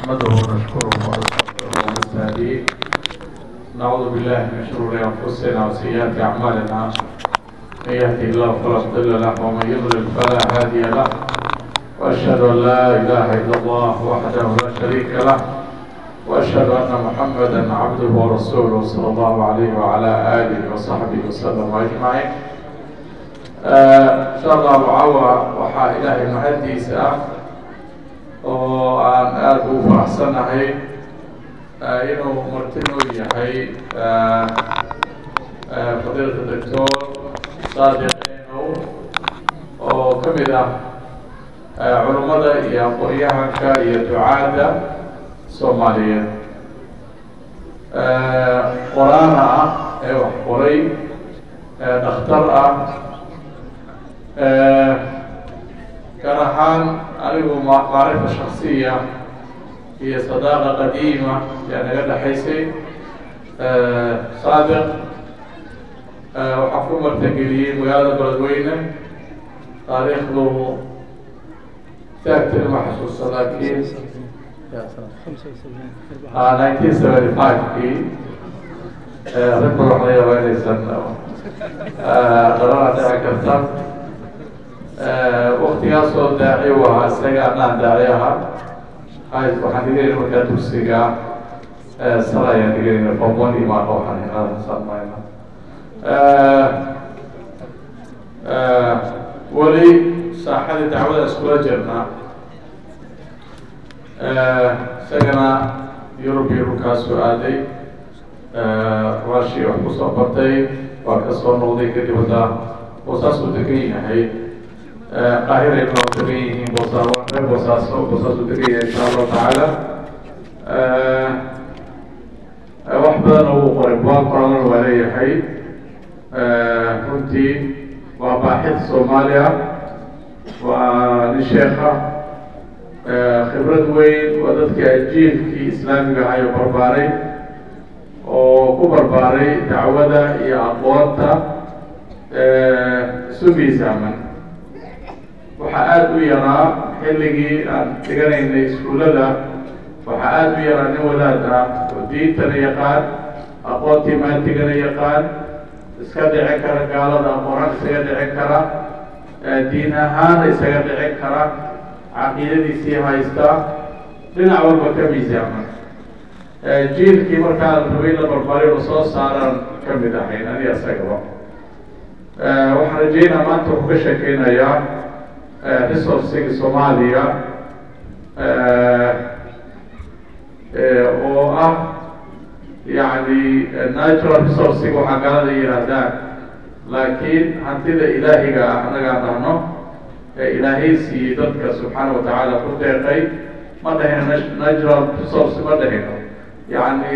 نحمده ونشكره ونستغفره ونستهديه نعوذ بالله من شرور انفسنا وسيئات اعمالنا من يهده الله فلا مضل له ومن يضلل فلا هادي له واشهد ان لا اله الا الله وحده لا شريك له واشهد ان محمدا عبده ورسوله صلى الله عليه وعلى اله وصحبه وسلم اجمعين insha allahu cawa waxaa ilaahay mahaddiisa ah oo aan aada ugu faraxsanahay inuu marti noo yahay fadiilka doctor saadiq enow oo ka mid ah culummada iyo aqoon-yahanka iyo ducaadda soomaaliyeed qoraana ah ee wax qoray dhakhtar ah gaar ahaan anigu macrifa shaksiya iyo sadaaqa qadiima yaa naga dhexaysay saadiq waxaa ku martageliyey magaalada beledweyne taariikhdu saagtani ma xasuusta laakiin nineteen seventy five-kii rag badan laga yaaba inaysan dhalana dhici karta waktigaasoo daaci u ahaa isaga anaan daaci ahaa waxaan dhiganayna markaa dugsiga sala ayaan dhiganayna form one imaano waxaan hinada samayna weli saaxadii dacwada iskula jirna isagana yurub iyo dhulkaasuu aaday rushia wax kusoo bartay waa kasoo noqday kadib hadda boosaasuu degan yahay qaahira inoo degan yihiin boosa reer boosaaso boosaasu degan yahay insha allahu tacaala wax badan uu qoray buwaag qoralan waa leeyahay runtii waa baaxid soomaaliya waa nin sheekha khibrad weyn waa dadka jiilkii islaamiga ahayo barbaaray oo ku barbaaray dacwada iyo aqoonta isu miisaaman waxaa aada u yaraa xilligii aan dhiganaynay iskuullada waxaa aada u yaraa nin wadaad ah oo diintana yaqaan aqoontii maantigana yaqaan iska dhicin kara gaalada aqoonaan isaga dhicin kara diin ahaana isaga dhicin kara caqiidadiisii haysta dhinac walba ka miisaaman jiilkii markaa rabay la barbaaray oo soo saaraan ka mid ahayn ani isagaba waxaan rajeynaa maanta wuxuu ka sheekeynayaa resourciga soomaaliya oo ah yani natural resourciga waxaa galada yihaahdaan laakiin hantida ilaahiga ah anagaan dhahno ee ilaahay siiyey dadka subxaana watacaala ku deeqay ma dhahino natural resource ma dhahino yani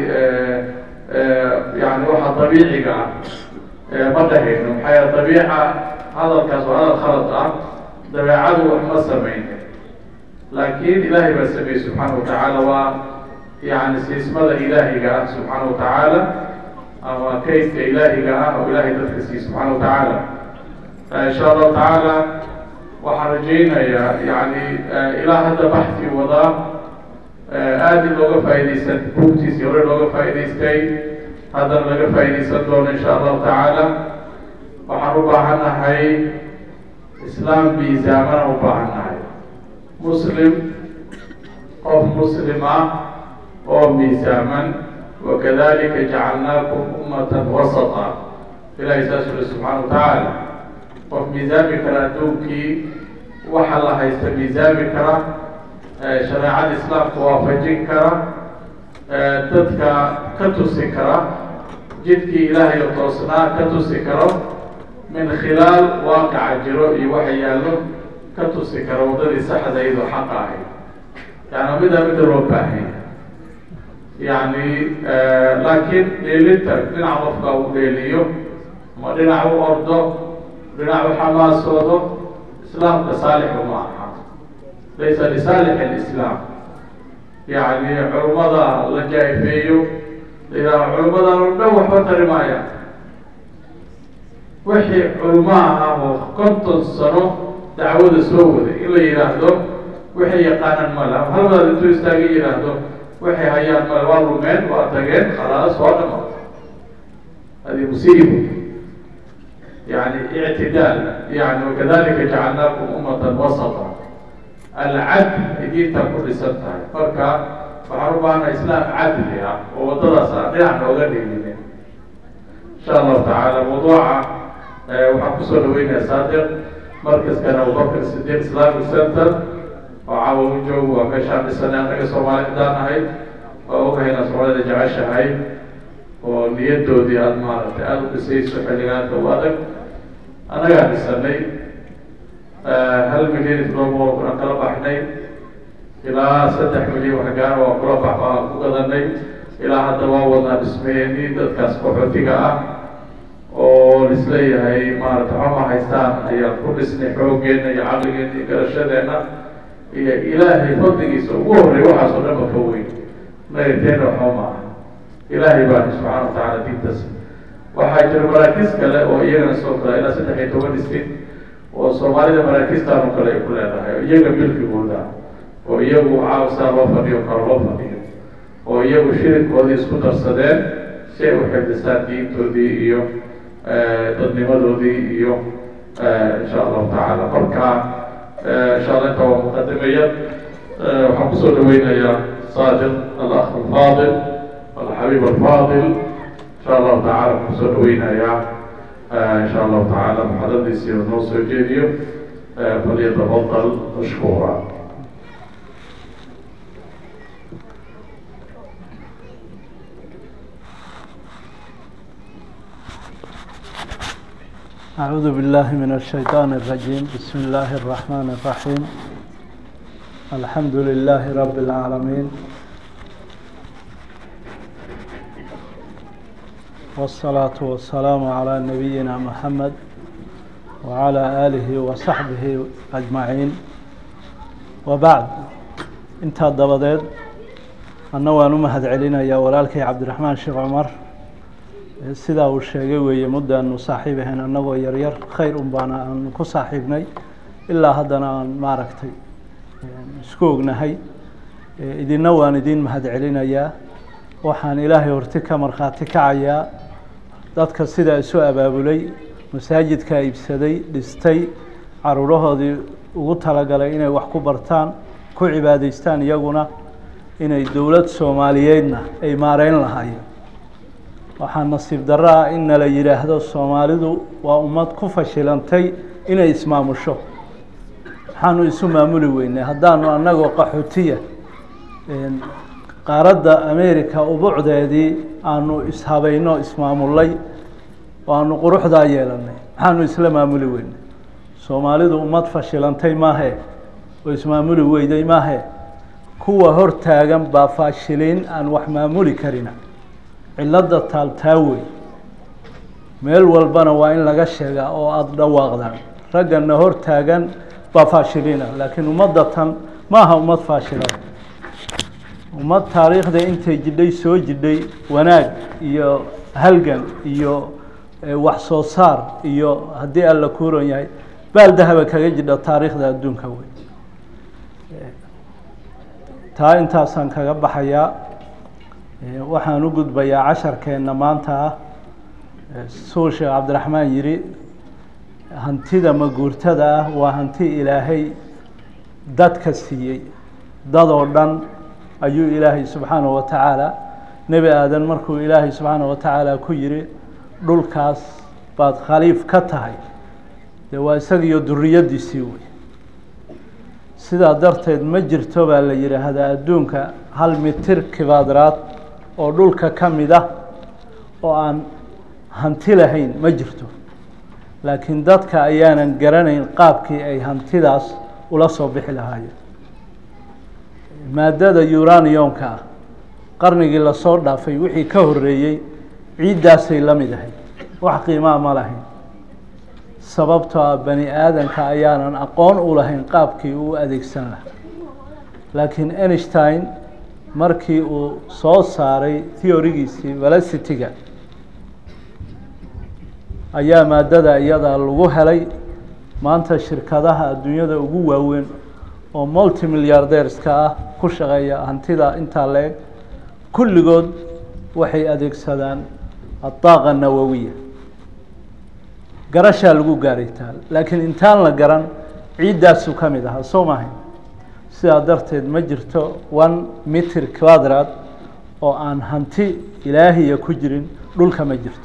yani waxa dabiiciga ah ma dhahayno maxaa yaele dabiica hadalkaas waa hadal khalad ah dabeecadu wax ma samaynin laakiin ilaahay baa sameeyey subxaana watacaala waa yani siismada ilaahiga ah subxaana watacaala ama kaydka ilaahiga ah oo ilaahay dadka siiye subxaana watacaala insha allahu tacaala waxaan rajaynayaa yani ilaa hadda baxti wadaa aada in looga faaidaysan buugtiisii hore looga faa'idaystay haddana laga faaidaysan doono insha allahu tacaala waxaan u baahannahay islaam miisaamana u baahannahay muslim qof muslim ah oo miisaaman wakadalika jacalnaakum ummatan wasata ilahay saas uli subxaana watacaala qof miisaami kara adduunkii waxa la haysta miisaami kara shareecada islaamka waafajin kara dadka ka tusi kara jidkii ilaahay oo toosnaa ka tusi karo min khilaal waaqaca jiro iyo waxa yaallo ka tusi kara waddadii saxda iyadoo xaqa ahayd yani midaa mida loo baahanya yani laakiin dheelinta dhinac qofka uu dheeliyo ama dhinac u ordo dhinac u xamaasoodo islaamka saalixu ma aha laysa lisaalix alislaam yani culummada la jaa-ifeeyo layihaha culummadan oo dhan waxba tari maaya wixii culummaha ah oo konton sano dacwada soo waday in la yidhaahdo waxay yaqaanaan male ama hal wadaad intuu istaaga yidhaahdo waxay hayaan male waa lumeen waa tageen khalaas waa dhama hadi musiibo yani ictidaal yani wakadalika jacalnaakum ummatan wasata alcadl ay diinta ku dhisan tahay marka waxaan u baahana islaam cadli ah oo waddadaas aan dhinac nooga dhiginin insha allahu tacaala mawduuca waxaan kusoo dhaweynaya saadiq markaskan abubakr sidiq islamic center oo caawa u joogo waa meeshaan dhisanay annaga soomaali hadaan ahayd oo ogahayna soomaalida jeceshahay oo niyadoodii aada maaragtay aada u dhisayso xilligaanta u adag annagaa dhisanay hal milyan iyo todoba boqol kun aan kala baxnay ilaa saddex milyan waxgaar waa kula bax aan ku gadanay ilaa hadda waa wadnaa dhismeeni dadkaas qaxootiga ah oo lisleeyahay maarata xoma haystaan ayaan ku dhisnay xooggeena iyo caqligeena iyo garashadeena iyo ilaahay fadligiisa ugu horreey waxaas oo dhan ba ka weyn nagateena xoma ah ilaahay baa subxaana watacaala diintaas waxaa jira maraakiis kale oo iyagana soo kala ilaa saddex iyo toban distin oo soomaalida maraakiistaan oo kale ay ku leedahay oo iyaga milkigooda oo iyagu caawisaa loo fadhiyo karo loo fadhiyo oo iyagu shirikoodii isku darsadeen si ay u xifdisaan diintoodii iyo dadnimadoodii iyo insha allahu tacaala marka insha allah inta waa muqadimaya waxaan kusoo dhaweynayaa saadiq alakh alfaadil alxabiib alfaadil insha allahu tacala waxaan kusoo dhaweynayaa insha allahu tacaala muxadadiisii noo soo jeediyo falyatafadal mashkuura أعوذ بالله من الشيطان الرجيم بسم الله الرحمن الرحيم الحمد لله رب العالمين والصلاة والسلام على نبينا محمد وعلى آله وصحبه أجمعين وبعد انت الضبضيد أنه نمهد علينا يا ولالكي عبد الرحمن شيخ عمر sidaa uu sheegay weeye muddaanu saaxiib ahayn annagoo yaryar khayr un baana aanu ku saaxiibnay ilaa haddana aan maaragtay isku ognahay idinna waan idin mahad celinayaa waxaan ilaahay horti ka markhaati kacayaa dadka sidaa isu abaabulay masaajidka iibsaday dhistay caruurahoodii ugu talagalay inay wax ku bartaan ku cibaadaystaan iyaguna inay dowlad soomaaliyeedna ay maareyn lahaayeen waxaa nasiib darro ah in nala yidhaahdo soomaalidu waa ummad ku fashilantay inay ismaamusho waxaanu isu maamuli weynay haddaanu annagoo qaxootiya qaaradda america ubucdeedii aanu ishabayno ismaamulay oo aanu quruxdaa yeelanay maxaanu isla maamuli weynay soomaalidu ummad fashilantay maahe oo ismaamuli weyday maahe kuwa hor taagan baa faashiliin aan wax maamuli karina cilladda taaltaa wey meel walbana waa in laga sheegaa oo aada dhawaaqdaan raggana hor taagan baa faashiliina laakiin ummadda tan ma aha ummad faashilada ummad taariikhda intay jidhay soo jidhay wanaag iyo halgan iyo wax soo saar iyo haddii alla kuuran yahay baal dahaba kaga jidha taariikhda adduunka wey taa intaasaan kaga baxayaa waxaan u gudbayaa casharkeenna maanta ah suu sheekh cabdiraxmaan yidhi hantida maguurtada ah waa hanti ilaahay dadka siiyey dadoo dhan ayuu ilaahay subxaanahu wa tacaala nebi aadan markuu ilaahay subxaanahu wa tacaala ku yidhi dhulkaas baad khaliif ka tahay dee waa isagiyo duriyaddiisii wey sidaa darteed ma jirto baa la yidhaahdaa adduunka hal mitir kibaadaraad oo dhulka ka mid ah oo aan hanti lahayn ma jirto laakiin dadka ayaanan garanayn qaabkii ay hantidaas ula soo bixi lahaayeen maadada uraniumka ah qarnigii lasoo dhaafay wixii ka horeeyey ciiddaasay la mid ahayd wax qiimaa ma lahayn sababtoo ah bani aadanka ayaanan aqoon u lahayn qaabkii uu adeegsan lahaa laakiin einstein markii uu soo saaray theorigiisii velocity-ga ayaa maadada iyada lagu helay maanta shirkadaha adduunyada ugu waaweyn oo multi milliardeerska ah ku shaqeeya hantida intaa la-eg kulligood waxay adeegsadaan adaaqa nawowiya garashaa lagu gaaray taal laakiin intaan la garan ciiddaasu ka mid ahaa soo maahay sidaa darteed ma jirto one mitir quadrad oo aan hanti ilaahiya ku jirin dhulka ma jirto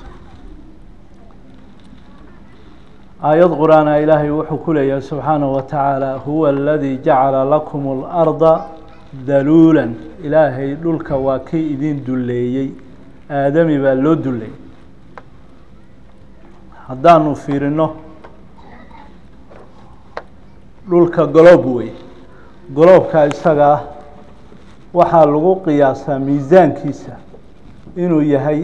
aayad qur-aana ilaahay wuxuu ku leeyahay subxaanahu wa tacaala huwa aladii jacala lakum اlarda daluula ilaahay dhulka waa kii idin duleeyey aadami baa loo duleeyey haddaanu fiirino dhulka goloob wey goloobka isaga ah waxaa lagu qiyaasaa miisaankiisa inuu yahay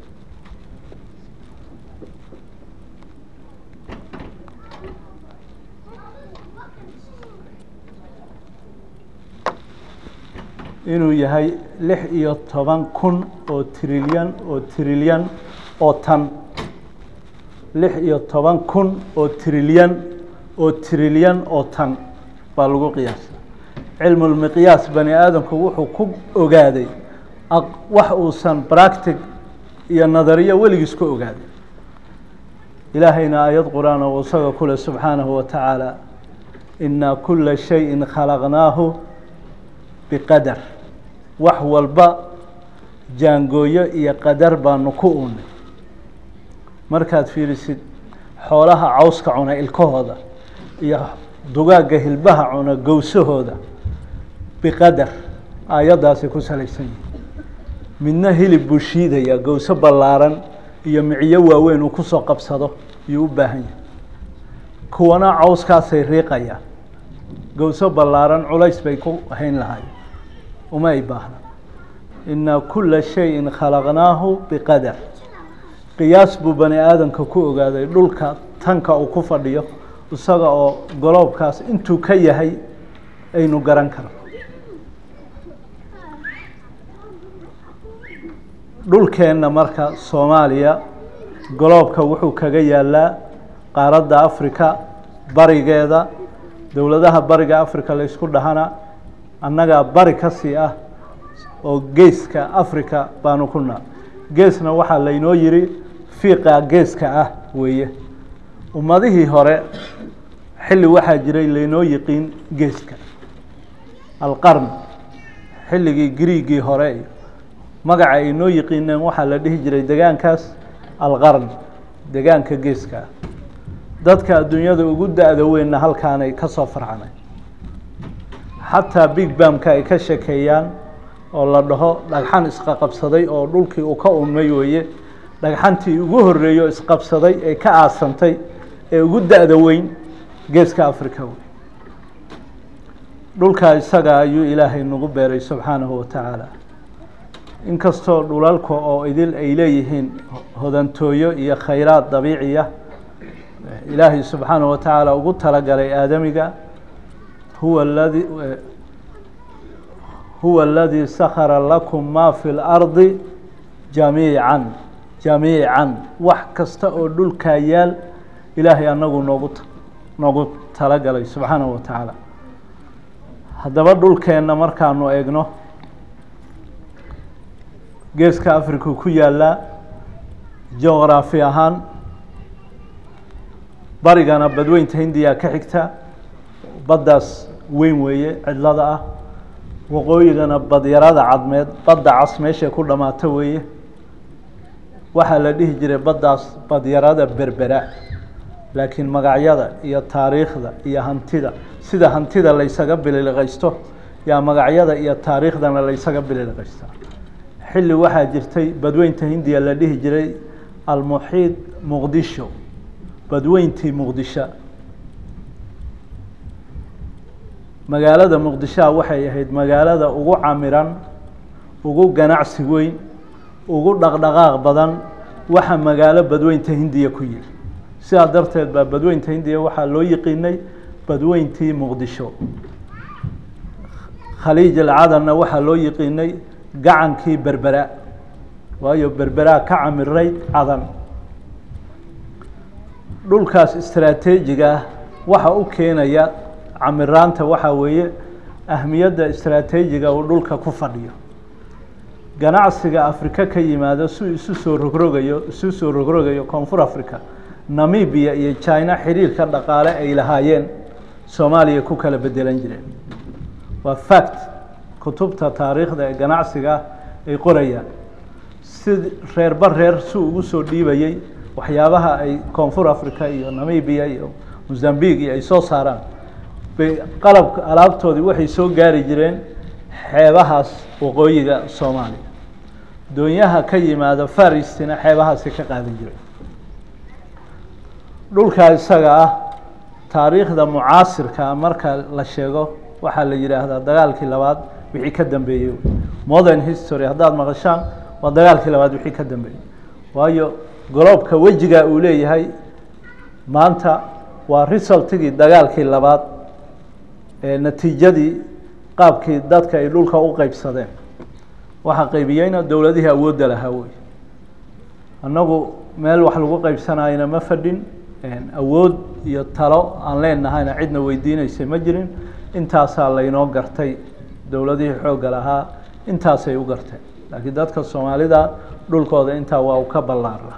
inuu yahay lix iyo toban kun oo trilyan oo trilyan oo tan lix iyo toban kun oo trilyan oo trilyan oo tan baa lagu qiyaasa cilmulmiqyaas bani aadamku wuxuu ku ogaaday wax uusan bractic iyo nadariyo weligiis ku ogaaday ilaahayna aayad qur-aan oo isaga kule subxaanahu wa tacaala inaa kula shayin khalaqnaahu biqadar wax walba jaangooyo iyo qadar baanu ku unay markaad fiirisid xoolaha cawska cuna ilkahooda iyo dugaagga hilbaha cuna gowsahooda biqadar aayaddaasay ku salaysan yihin midna hilib buu shiidaya gowso ballaaran iyo miciyo waaweyn uu kusoo qabsado iyuu u baahan yahay kuwana cawskaasay riiqayaan gowso ballaaran culays bay ku hayn lahayen uma ay baahna inaa kula shayin khalaqnaahu biqadar qiyaas buu bani aadamka ku ogaaday dhulka tanka uu ku fadhiyo isaga oo goloobkaas intuu ka yahay aynu garan karno dhulkeenna marka soomaaliya goloobka wuxuu kaga yaalaa qaaradda africa barigeeda dowladaha bariga africa la ysku dhahana annagaa bari ka sii ah oo geeska africa baanu ku naal geesna waxaa laynoo yiri fiiqa geeska ah weeye ummadihii hore xilli waxaa jiray laynoo yiqiin geeska alqarn xilligii griigii hore iyo magaca ay noo yiqiineen waxaa la dhihi jiray degaankaas alqarn degaanka geeska ah dadka adduunyada ugu da-da weynna halkaanay ka soo farcanay xataa big bamka ay ka shekeeyaan oo la dhaho dhagxan isqaqabsaday oo dhulkii uu ka unmay weeye dhagxantii ugu horeeyo isqabsaday ee ka aasantay ee ugu da-da weyn geeska africa wey dhulkaa isaga ayuu ilaahay nagu beeray subxaanahu wa tacaala inkastoo dhulalka oo idil ay leeyihiin hodantooyo iyo khayraad dabiiciya ilaahay subxaanahu wa tacaala ugu talagalay aadamiga huwa ladi huwa aladii sakara lakum ma fi اlardi jamiican jamiican wax kasta oo dhulkaa yaal ilaahay anagu noogu noogu talagalay subxaanahu wa tacaala haddaba dhulkeenna markaanu eegno geeska africa ku yaalaa geograafi ahaan barigana badweynta hindiya ka xigta baddaas weyn weeye cidlada ah waqooyigana badyarada cadmeed badda cas meeshay ku dhammaato weeye waxaa la dhihi jiray baddaas badyarada berbera laakiin magacyada iyo taariikhda iyo hantida sida hantida laysaga bililiqaysto yaa magacyada iyo taariikhdana laysaga bililiqaystaa xilli waxaa jirtay badweynta hindiya la dhihi jiray almuxiid muqdisho badweyntii muqdisho magaalada muqdishoa waxay ahayd magaalada ugu camiran ugu ganacsi weyn ugu dhaqdhaqaaq badan waxa magaalo badweynta hindiya ku yiri sidaa darteed baa badweynta hindiya waxaa loo yiqiinay badweyntii muqdisho khaliij alcadanna waxaa loo yiqiinay gacankii berbera waayo berberaa ka camiray cadan dhulkaas istraateejiga ah waxa u keenaya camiraanta waxaa weeye ahmiyadda istraataajiga uu dhulka ku fadhiyo ganacsiga afrika ka yimaado si isu soo rogrogayo isu soo rogrogayo koonfur africa namibia iyo china xiriirka dhaqaale ay lahaayeen soomaaliya ku kala bedelan jireen waa fact kutubta taariikhda ee ganacsiga ay qorayaan si reerba reer si ugu soo dhiibayey waxyaabaha ay koonfur africa iyo namibia iyo mozambique iyo ay soo saaraan bay qalabka alaabtoodii waxay soo gaari jireen xeebahaas waqooyiga soomaaliya doonyaha ka yimaada faristina xeebahaasi ka qaadan jiray dhulkaa isaga ah taariikhda mucaasirka marka la sheego waxaa la yidhaahdaa dagaalkii labaad wixii ka dambeeyey modern history haddaad maqashaan waa dagaalkii labaad wixii ka dambeeyey waayo goloobka wejiga uu leeyahay maanta waa resultigii dagaalkii labaad ee natiijadii qaabkii dadka ay dhulka u qeybsadeen waxaa qeybiyeyna dowladihii awoodda lahaa wey annagu meel wax lagu qeybsanayna ma fadhin awood iyo talo aan leenahayna cidna weydiinaysay ma jirin intaasaa laynoo gartay dowladihii xoogga lahaa intaasay u garteen laakiin dadka soomaalida dhulkooda intaa waa u ka ballaara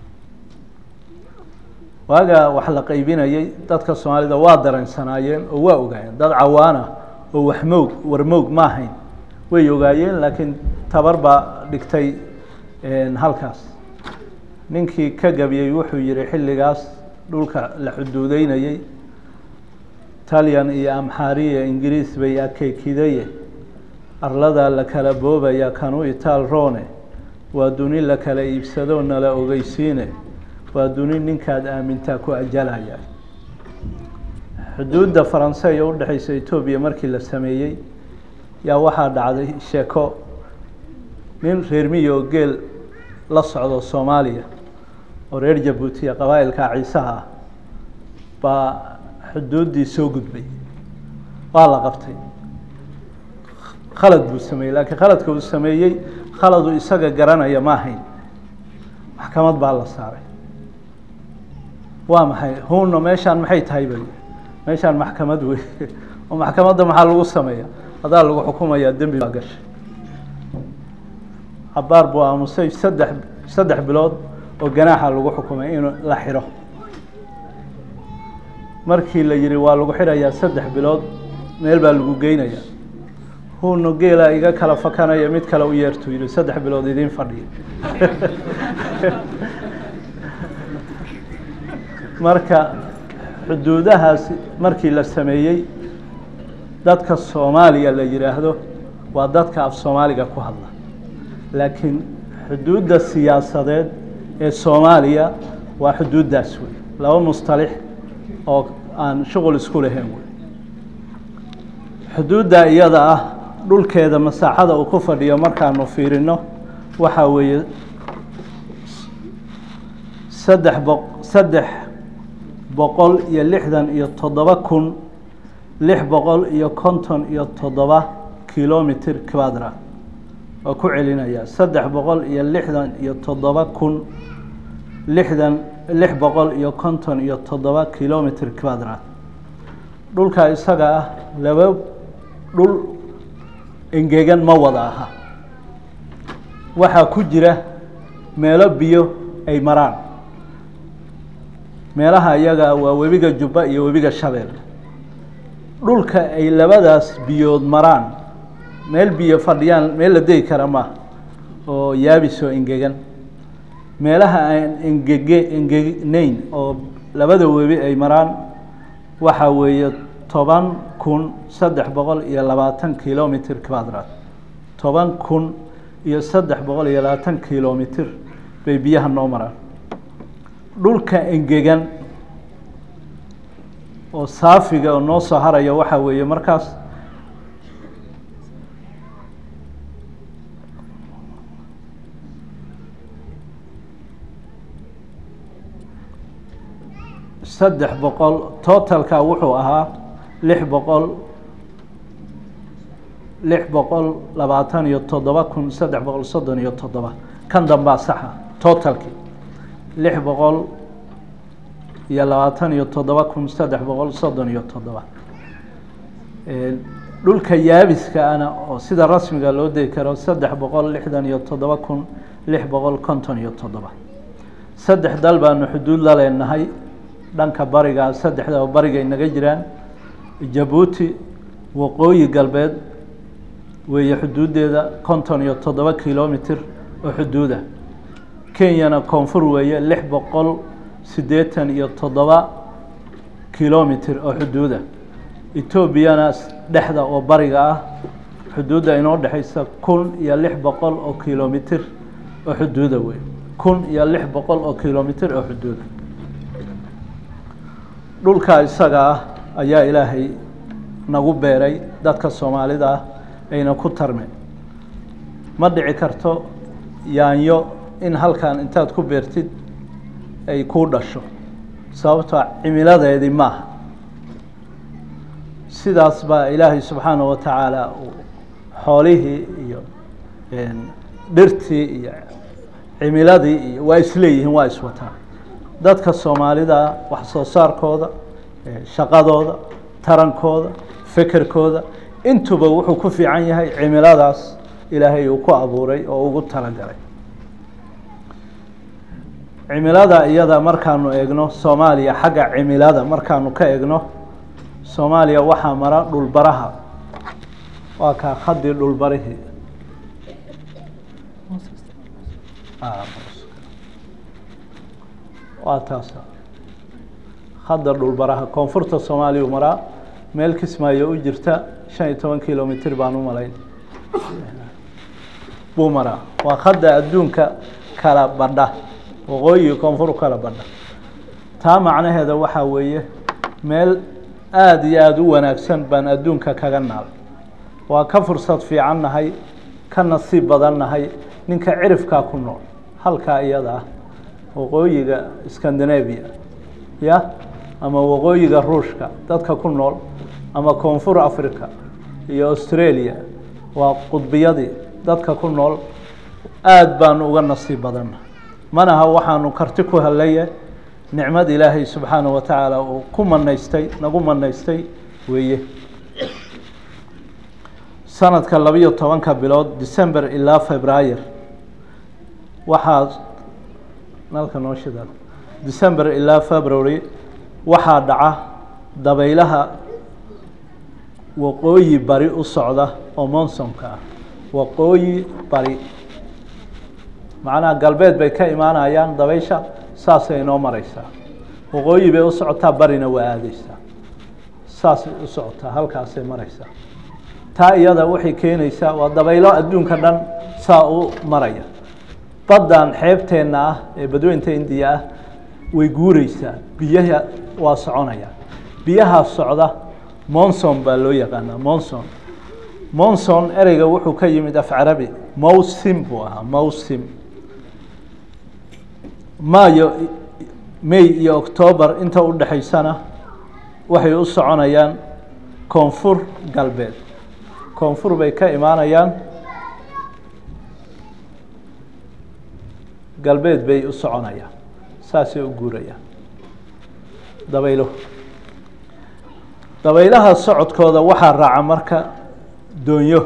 waaga wax la qeybinayay dadka soomaalida waa dareensanaayeen oo waa ogaayeen dad cawaana oo waxmoog warmoog ma ahayn way ogaayeen laakiin tabar baa dhigtay halkaas ninkii ka gabiyey wuxuu yihi xilligaas dhulka la xuduudeynayey talyan iyo amxaariya ingiriis bay akeekidaye arladaa la kala boobaya kanu itaal rone waa duni la kala iibsado nala ogeysiine waa duni ninkaad aamintaa ku ajalaya xuduudda faranse ee udhexeysa etoobiya markii la sameeyey yaa waxaa dhacday sheeko nin reer miyi oo geel la socdo soomaaliya oo reer jabuutiya qabaa'ilka ciisaha ah baa xuduuddii soo gudbay waa la qabtay khalad buu sameeyey laakiin khaladka uu sameeyey khaladu isaga garanaya ma ahayn maxkamad baa la saaray waa maxay huno meeshaan maxay tahay bay meeshaan maxkamad wey oo maxkamadda maxaa lagu sameeya hadaa lagu xukumayaa dembi baa gashay cabaar buu aamusay saddex saddex bilood oo ganaaxa lagu xukumay in la xiro markii la yihi waa lagu xirayaa saddex bilood meel baa lagu geynaya huno geela iga kala fakanaya mid kale u yeertuu yihi saddex bilood idiin fadhiya marka xuduudahaas markii la sameeyey dadka soomaaliya la yidhaahdo waa dadka af soomaaliga ku hadla laakiin xuduudda siyaasadeed ee soomaaliya waa xuduuddaas wey laba mustalix oo aan shuqul isku lahayn wey xuduudda iyada ah dhulkeeda masaaxada uu ku fadhiyo markaanu fiirino waxaa weeye saddex boq saddex boqol iyo lixdan iyo toddoba kun lix boqol iyo konton iyo toddoba kilomitr quadra waa ku celinaya saddex boqol iyo lixdan iyo toddoba kun lixdan lix boqol iyo konton iyo toddoba kilomitr quadra dhulka isaga ah laba dhul engegan ma wada aha waxaa ku jira meelo biyo ay maraan meelaha iyaga waa webiga jubba iyo webiga shabeel dhulka ay labadaas biyood maraan meel biyo fadhiyaan meel la degi kara maaha oo yaabis oo engegan meelaha aan engege engegnayn oo labada webi ay maraan waxaa weeye toban kun saddex boqol iyo labaatan kilomitr quadrat toban kun iyo saddex boqol iyo labaatan kilomitr bay biyaha noo maraan dhulka engegan oo saafiga oo noo soo haraya waxaa weeye markaas saddex boqol totalka wuxuu ahaa lix boqol lix boqol labaatan iyo toddoba kun saddex boqol soddon iyo toddoba kan dambaa saxa totalki lix boqol iyo labaatan iyo toddoba kun saddex boqol soddon iyo toddoba dhulka yaabiska ana oo sida rasmiga loo degi karo saddex boqol lixdan iyo toddoba kun lix boqol konton iyo toddoba saddex dal baanu xuduud la leenahay dhanka bariga saddexda bariga inaga jiraan jabuuti waqooyi galbeed weeye xuduuddeeda konton iyo toddoba kilomitr oo xuduuda kenyana koonfur weeye lix boqol siddeetan iyo toddoba kilomitr oo xuduuda etoobiyana dhexda oo bariga ah xuduudda inoo dhexaysa kun iyo lix boqol oo kilomitr oo xuduuda wey kun iyo lix boqol oo kilomitr oo xuduuda dhulkaa isaga ah ayaa ilaahay nagu beeray dadka soomaalida ah ayna ku tarmeen ma dhici karto yaanyo in halkan intaad ku beertid ay kuu dhasho sababtoo cimiladeedii maaha sidaas baa ilaahay subxaanaه wa tacaala xoolihii iyo dhirtii iyo cimiladii iyo waa isleeyihiin waa iswataa dadka soomaalida wax soo saarkooda shaqadooda tarankooda fekerkooda intuba wuxuu ku fiican yahay cimiladaas ilaahay uu ku abuuray oo ugu talagalay cimilada iyada markaanu eegno soomaaliya xagga cimilada markaanu ka eegno soomaaliya waxaa mara dhulbaraha waa kaa khadii dhulbarihii waa taasa khadda dhulbaraha koonfurta soomaaliya maraa meel kismaayo u jirta shan iyo toban kilomitr baan u malayn buu maraa waa khadda adduunka kala badha waqooyi koonfur kala badha taa macnaheeda waxaa weeye meel aada iyo aada u wanaagsan baan adduunka kaga naal waa ka fursad fiican nahay ka nasiib badan nahay ninka cirifkaa ku nool halkaa iyada ah waqooyiga scandinavia ya ama waqooyiga ruushka dadka ku nool ama koonfur africa iyo australia waa qudbiyadii dadka ku nool aada baanu uga nasiib badanna manaha waxaanu karti ku helaye nicmad ilaahay subxaanaه wa tacaala uu ku manaystay nagu manaystay weeye sanadka labiyo tobanka bilood december ilaa februayer waxaa nalka noo shida december ilaa february waxaa dhaca dabaylaha waqooyi bari u socda oo monsonka ah waqooyi bari macnaha galbeed bay ka imaanayaan dabaysha saasay inoo mareysaa waqooyi bay u socotaa barina waa aadeysaa saasay u socotaa halkaasay mareysaa taa iyada waxay keenaysaa waa dabaylo adduunka dhan saa u maraya baddan xeebteenna ah ee badweynta indiya ah way guureysaa biyaha waa soconaya biyahaa socda monson baa loo yaqaanaa monson monson ereyga wuxuu ka yimid af carabi mowsim buu ahaa mowsim maayo may iyo octoobar inta u dhexaysana waxay u soconayaan koonfur galbeed koonfur bay ka imaanayaan galbeed bay u soconayaan saasay u guurayaan dabaylo dabaylaha socodkooda waxaa raaca marka doonyo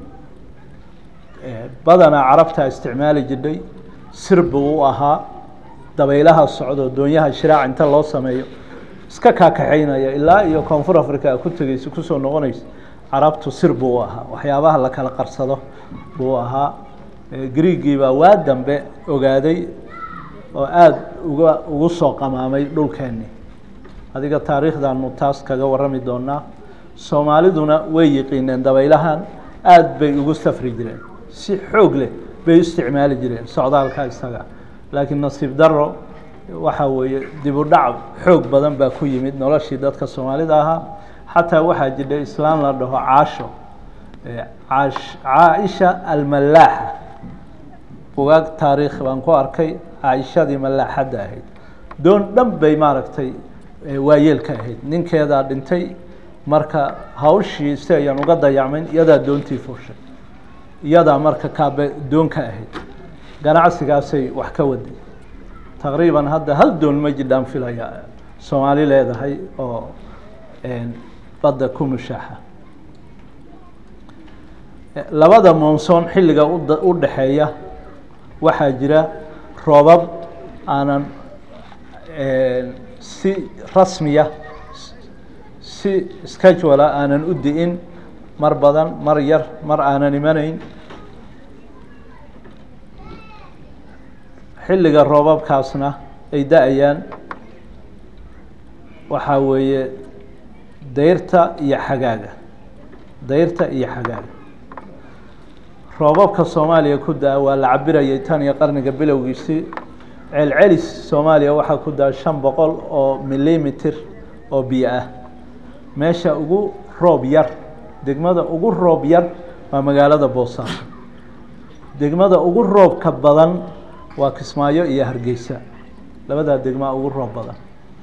badanaa carabta isticmaali jidhay sir buu u ahaa dabaylaha socdo doonyaha shiraac inta loo sameeyo iska kaakaxeynaya ilaa iyo koonfur africa a ku tegeysa kusoo noqonaysa carabtu sir buu u ahaa waxyaabaha la kala qarsado buu ahaa griigii baa waa dambe ogaaday oo aada uga ugu soo qamaamay dhulkeennii adiga taariikhdaanu taas kaga warrami doonaa soomaaliduna way yiqiineen dabaylahan aada bay ugu safri jireen si xoog leh bay u isticmaali jireen socdaalka isaga laakiin nasiib daro waxa weeye dib u dhac xoog badan baa ku yimid noloshii dadka soomaalida ahaa xataa waxaa jidha islaan la dhaho caasho caash caaisha almalaaxa bugaag taariikh baan ku arkay caaishadii malaaxadda ahayd doon dhan bay maaragtay waayeelka ahayd ninkeedaa dhintay marka hawshii si ayaan uga dayacmayn iyadaa doontii fuushay iyadaa marka kaabe doon ka ahayd ganacsigaasay wax ka waday taqriiban hadda hal doon ma jidhaan filaya soomaali leedahay oo badda ku mushaaxa labada monsoon xilliga ud u dhexeeya waxaa jira roobab aanan si rasmiya si schedula aanan u di'in mar badan mar yar mar aanan imanayn xilliga roobabkaasna ay da-ayaan waxaa weeye dayrta iyo xagaaga dayrta iyo xagaaga roobabka soomaaliya ku da-a waa la cabirayay tan iyo qarniga bilowgiisii celcelis soomaaliya waxaa ku da-a shan boqol oo millimeter oo biyo ah meesha ugu roob yar degmada ugu roob yar waa magaalada boosaaso degmada ugu roobka badan waa kismaayo iyo hargeysa labadaa degmaa ugu roob badan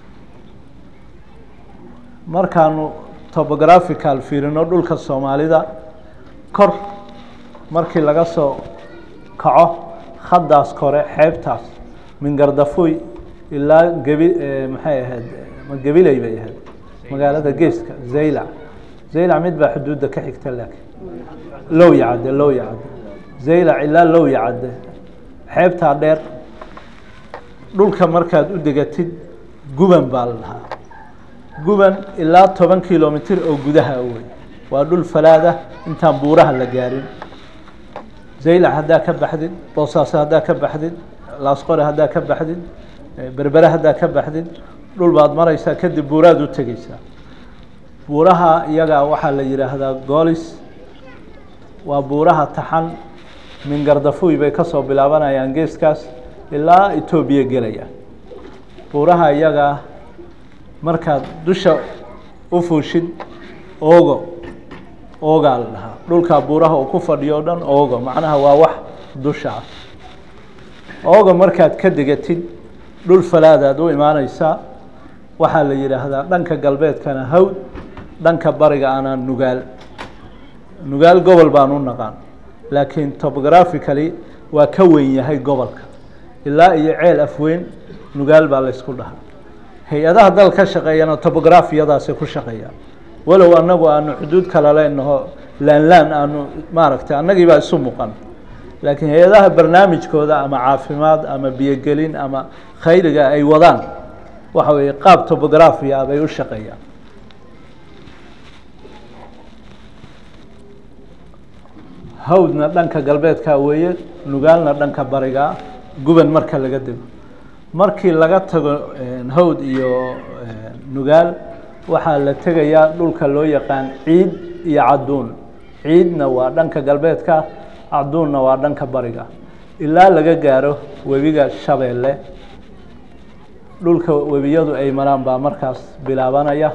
markaanu topographical fiirino dhulka soomaalida kor markii laga soo kaco khaddaas kore xeebtaas mingardafuy ilaa gebi maxay ahayd ma gebiley bay ahayd magaalada geeska zaylac zaylac mid baa xuduudda ka xigta laakiin low yacadde low yacadde zaylac ilaa low yacadde xeebtaa dheer dhulka markaad u degatid guban baa la dhahaa guban ilaa toban kilomitr oo gudaha wey waa dhul falaadah intaan buuraha la gaarin zaylac haddaa ka baxdid boosaaso haddaa ka baxdid laasqore haddaa ka baxdid berbere haddaa ka baxdid dhul baad maraysaa kadib buuraad u tegeysaa buuraha iyagaa waxaa la yidhaahdaa goolis waa buuraha taxan mingardafuy bay kasoo bilaabanayaan geeskaas ilaa etoobiya gelaya buuraha iyagaa markaad dusha u fuushid oogo oogaa la dhahaa dhulkaa buuraha uu ku fadhiyo o dhan oogo macnaha waa wax dusha ah ooga markaad ka degatid dhul falaadaad u imaaneysaa waxaa la yidhaahdaa dhanka galbeedkana hawd dhanka bariga ana nugaal nugaal gobol baan u naqaan laakiin topographically waa ka weyn yahay gobolka ilaa iyo ceel afweyn nugaal baa laysku dhahaa hay-adaha dal ka shaqeeyana topografiyadaasi ku shaqeeya walow anagu aanu xuduud kala leenaho laanlaan aanu maaragtay annagii baa isu muuqan laakiin hay-adaha barnaamijkooda ama caafimaad ama biyogelin ama khayriga ay wadaan waxa weeye qaab topografia bay u shaqeeyaan hawdna dhanka galbeedka weeye nugaalna dhanka bariga guban marka laga dego markii laga tago hawd iyo nugaal waxaa la tegayaa dhulka loo yaqaan ciid iyo cadduun ciidna waa dhanka galbeedka cadduunna waa dhanka bariga ilaa laga gaaro webiga shabeelle dhulka webiyadu ay maraan baa markaas bilaabanaya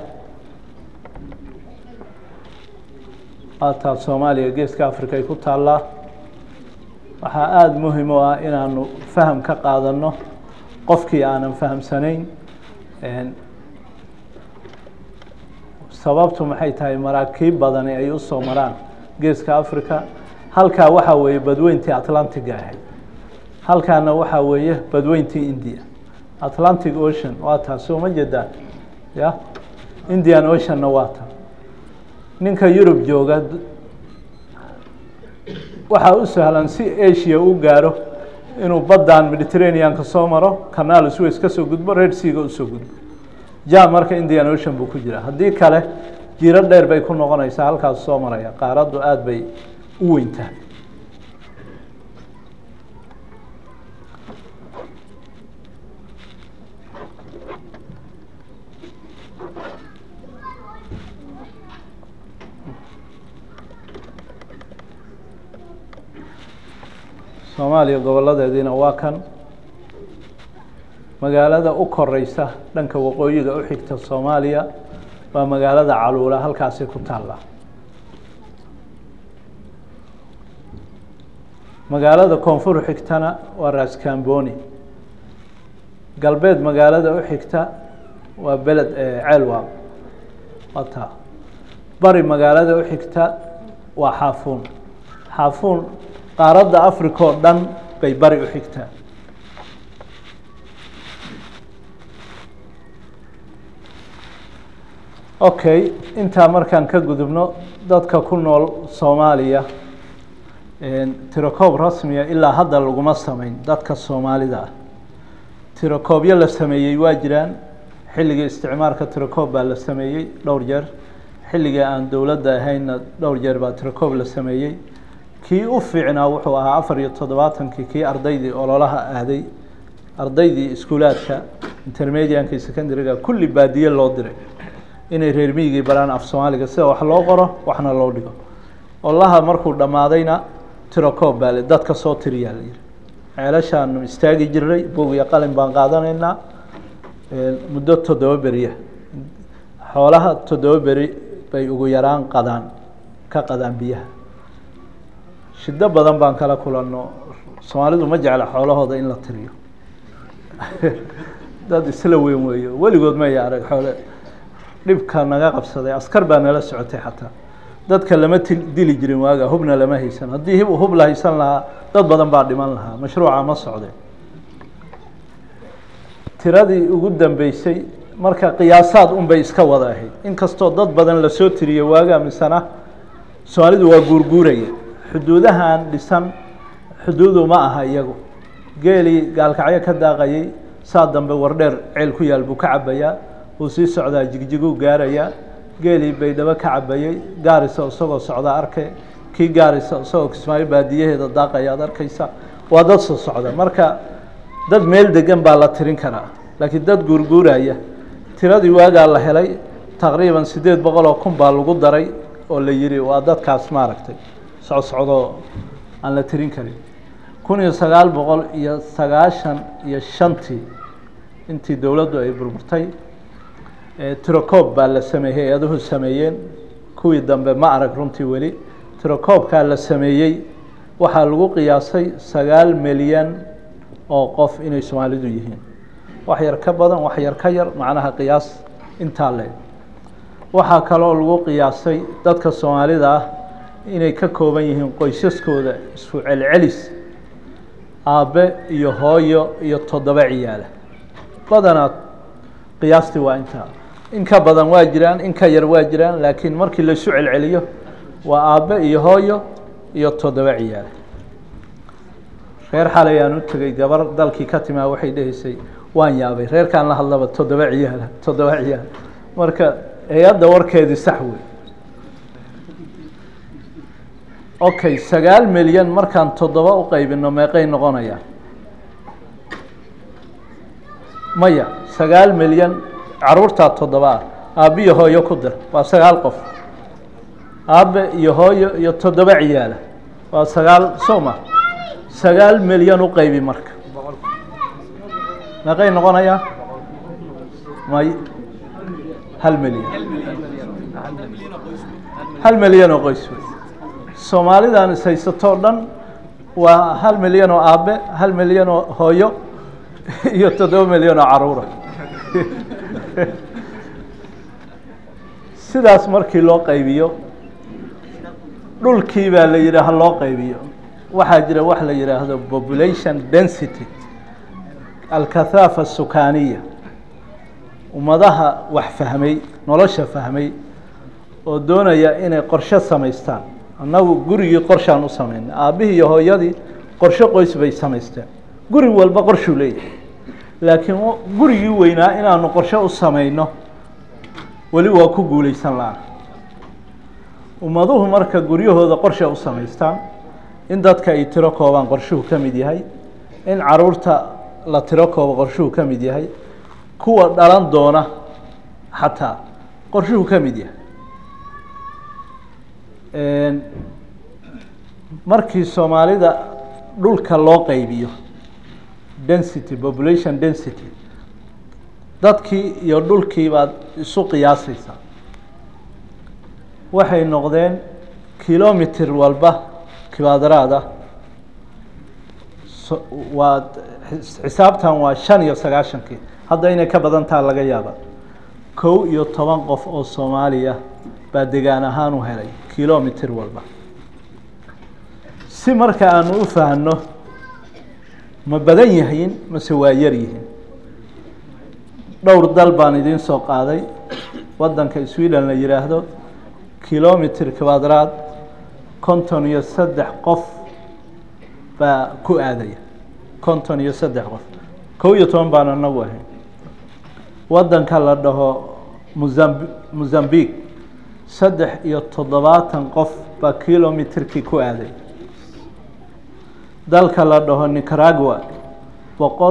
aataa soomaaliya geeska africa ay ku taallaa waxaa aada muhim u ah inaanu faham ka qaadano qofkii aanan fahamsanayn sababtu maxay tahay maraakiib badani ay usoo maraan geeska africa halkaa waxaa weeye badweyntii atlantiga ahayd halkaana waxaa weeye badweyntii india atlantic ocean waa taa soo ma jeedaan ya indian oceanna waa taa ninka yurub jooga waxaa u sahlan si asia u gaaro inuu baddan mediterraneanka soo maro canaal sways ka soo gudbo red seaga usoo gudbo ja marka indian ocean buu ku jira haddii kale jiro dheer bay ku noqonaysaa halkaas soo maraya qaaraddu aada bay u weyn tahay soomaaliya goboladeediina waa kan magaalada u koreysa dhanka waqooyiga u xigta soomaaliya waa magaalada caluula halkaasi ku taalla magaalada koonfur xigtana waa raskamboni galbeed magaalada u xigta waa beled ceelwa waa taa bari magaalada u xigta waa xaafuun xaafuun qaaradda africa oo dhan bay bari u xigtaa okay intaa markaan ka gudubno dadka ku nool soomaaliya tirokoob rasmiya ilaa hadda laguma sameyn dadka soomaalida ah tirokoobyo la sameeyey waa jiraan xilligii isticmaalka tirokoob baa la sameeyey dhowr jeer xilligii aan dowladda ahaynna dhowr jeer baa tirokoob la sameeyey kii u fiicnaa wuxuu ahaa afar iyo toddobaatankii kii ardaydii ololaha aaday ardaydii iskuulaadka intermedianka iyo secondary-ga kulli baadiye loo diray inay reer miyigii baraan af soomaaliga sida wax loo qoro waxna loo dhigo olaha markuu dhammaadayna tirokoob baa le dadka soo tiriyaa la yihi ceelashaanu istaagi jiray bog iyo qalin baan qaadanaynaa muddo toddoba beriya xoolaha toddoba beri bay ugu yaraan qadaan ka qadaan biyaha shiddo badan baan kala kulanno soomaalidu ma jecla xoolahooda in la tiriyo dad isla weyn weeyo weligood maya arag xoole dhibka naga qabsaday askar baa nala socotay xataa dadka lama ti dili jirin waaga hubna lama haysan haddii hub la haysan lahaa dad badan baa dhiman lahaa mashruuca ma socde tiradii ugu dambeysay marka qiyaasaad un bay iska wada ahayd inkastoo dad badan lasoo tiriyey waaga misena soomaalidu waa guurguuraya xuduudahan dhisan xuduudu ma aha iyagu geelii gaalkacyo ka daaqayay saa dambe wardheer ceel ku yaal buu ka cabayaa wuu sii socdaa jigjiguu gaarayaa geelii baydhabo ka cabayey gaarisa isagoo socdaa arke kii gaarisa isagoo kismaayo baadiyaheeda daaqaya ad arkaysa waa dad soo socda marka dad meel degan baa la tirin karaa laakiin dad guurguuraya tiradii waagaa la helay taqriiban siddeed boqol oo kun baa lagu daray oo la yihi waa dadkaas maaragtay socsocdoo aan la tirin karin kun iyo sagaal boqol iyo sagaashan iyo shantii intii dowladdu ay burburtay tirokoob baa la sameeyey hay-aduhu sameeyeen kuwii dambe ma arag runtii weli tirokoobkaa la sameeyey waxaa lagu qiyaasay sagaal milyan oo qof inay soomaalidu yihiin wax yar ka badan wax yar ka yar macnaha qiyaas intaa le waxaa kaloo lagu qiyaasay dadka soomaalida ah inay ka kooban yihiin qoysaskooda isku celcelis aabbe iyo hooyo iyo toddoba ciyaala badanaa qiyaastii waa intaa in ka badan waa jiraan in ka yar waa jiraan laakiin markii laisu celceliyo waa aabbe iyo hooyo iyo toddoba ciyaala reer xalay aan u tegey gabar dalkii ka timaa waxay dhehaysay waan yaabay reerkaan la hadlaba toddoba ciyaala toddoba ciyaal marka hay-adda warkeedii sax wey okay sagaal milyan markaan toddoba u qaybino meeqay noqonayaan maya sagaal milyan caruurtaa toddoba ah aabbe iyo hooyo ku dir waa sagaal qof aabbe iyo hooyo iyo toddoba ciyaala waa sagaal soma sagaal milyan u qaybi marka meeqay noqonayaa may hal milyan hal milyan oo qoys wey soomaalidan is haysatoo dhan waa hal milyan oo aabbe hal milyan oo hooyo iyo toddoba milyan oo caruura sidaas markii loo qaybiyo dhulkii baa la yidhi ha loo qaybiyo waxaa jira wax la yidhaahdo population density alkathaafa sukaaniya ummadaha wax fahmay nolosha fahmay oo doonaya inay qorshe samaystaan annagu gurigii qorshaan u samaynay aabbihii iyo hooyadii qorshe qoys bay samaysteen guri walba qorshuu leeyahay laakiin gurigii weynaa inaanu qorshe u samayno weli waa ku guulaysan la-aan ummaduhu marka guryahooda qorshe u samaystaan in dadka ay tiro koobaan qorshuhu ka mid yahay in caruurta la tiro koobo qorshuhu ka mid yahay kuwa dhalan doona xataa qorshuhu ka mid yahay markii soomaalida dhulka loo qaybiyo density population density dadkii iyo dhulkii baad isu qiyaasaysaa waxay noqdeen kilomitr walba kibaadaraada waa xisaabtan waa shan iyo sagaashankii hadda inay ka badan taha laga yaaba kow iyo toban qof oo soomaaliya baa degaan ahaan u helay kilomitr walba si marka aanu u fahno ma badan yihiin mase waa yar yihiin dhowr dal baan idiin soo qaaday waddanka sweden la yidhaahdo kilomitr kibadraad konton iyo saddex qof baa ku aadaya konton iyo saddex qof kow iyo toban baan anagu ahayn waddanka la dhaho muzamb mozambique saddex iyo toddobaatan qof baa kilomitirkii ku aaday dalka la dhaho nicaragua boqol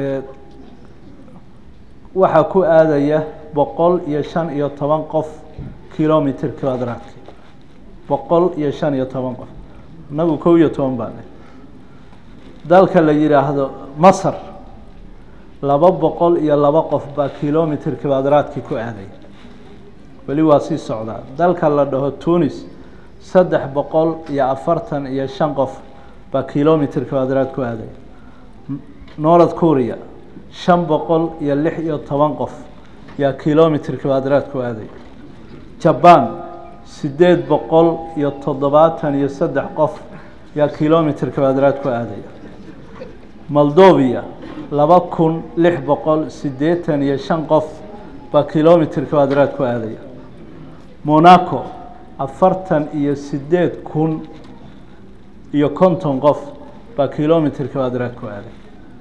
waxaa ku aadaya boqol iyo shan iyo toban qof kilomitr quadraadki boqol iyo shan iyo toban qof inagu kow iyo toban baa dalka la yihaahdo masr laba boqol iyo laba qof baa kilomitr quadraadkii ku aadaya weli waa sii socdaa dalka la dhaho tunis saddex boqol iyo afartan iyo shan qof baa kilomitr quadraad ku aadaya north korea shan boqol iyo lix iyo toban qof yaa kilomitr quadraad ku aadaya jaban sideed boqol iyo toddobaatan iyo saddex qof yaa kilomitr quadraad ku aadaya moldovia laba kun lix boqol siddeetan iyo shan qof baa kilomitr quadraad ku aadaya monaco afartan iyo sideed kun iyo konton qof baa kilomitr quadraad ku aaday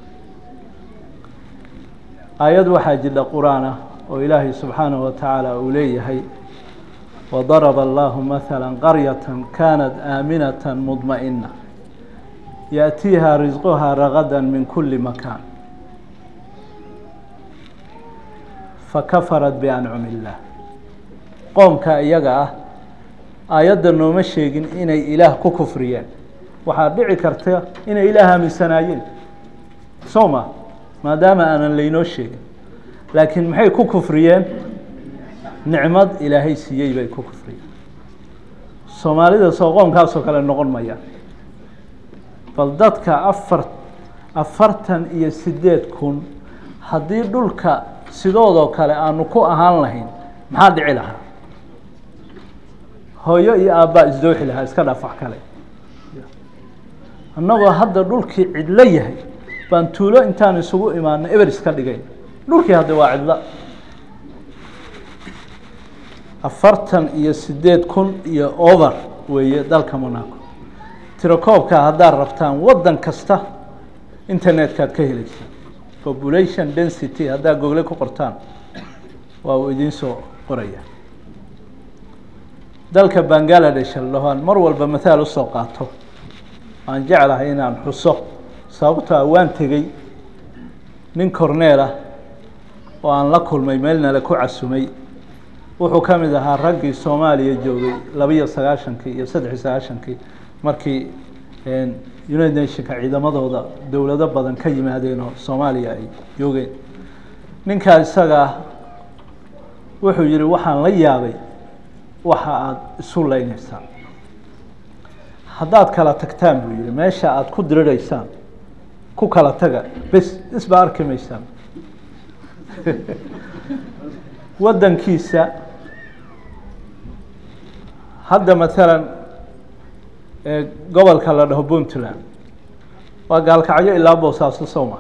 aayad waxaa jidha qur-aan ah oo ilaahay subxaanahu wa tacaala uu leeyahay wadaraba allahu mahala qaryata kanat aaminata mudma'ina yaأtiiha risquha ragada min kuli makan fakafarat biancumi illah qoomka iyaga ah aayadda nooma sheegin inay ilaah ku kufriyeen waxaa dhici karta inay ilaah aaminsanaayeen soo ma maadaama aanan laynoo sheegin laakiin maxay ku kufriyeen nicmad ilaahay siiyey bay ku kufriyeen soomaalida soo qoomkaasoo kale noqon mayaan bal dadka afar afartan iyo sideed kun haddii dhulka sidoodoo kale aanu ku ahaan lahayn maxaa dhici lahaa hooyo iyo aabbaa isdooxi lahaa iska dhaaf wax kale annagoo hadda dhulkii cidlo yahay baan tuulo intaan isugu imaano eber iska dhigayn dhulkii hadda waa cidlo afartan iyo sideed kun iyo over weeye dalka monaco tirakoobka haddaad rabtaan waddan kasta internet-kaad ka helaysaan population density haddaad gogle ku qortaan waa uu idiin soo qoraya dalka bangaladesh lahoan mar walba mathaal usoo qaato waan jeclahay inaan xuso sababtoa waan tegey nin corneel ah oo aan la kulmay meelnala ku casumay wuxuu ka mid ahaa raggii soomaaliya joogay labiiyo sagaashankii iyo saddexiyo sagaashankii markii united nationka ciidamadooda dowlado badan ka yimaadeen oo soomaaliya ay joogeen ninkaa isagaa wuxuu yihi waxaan la yaabay waxa aada isu leyneysaan haddaad kala tagtaan buu yihi meesha aada ku diriraysaan ku kala taga bes isba arki maysaan waddankiisa hadda maalan gobolka la dhaho puntland waa gaalkacyo ilaa boosaaso sowma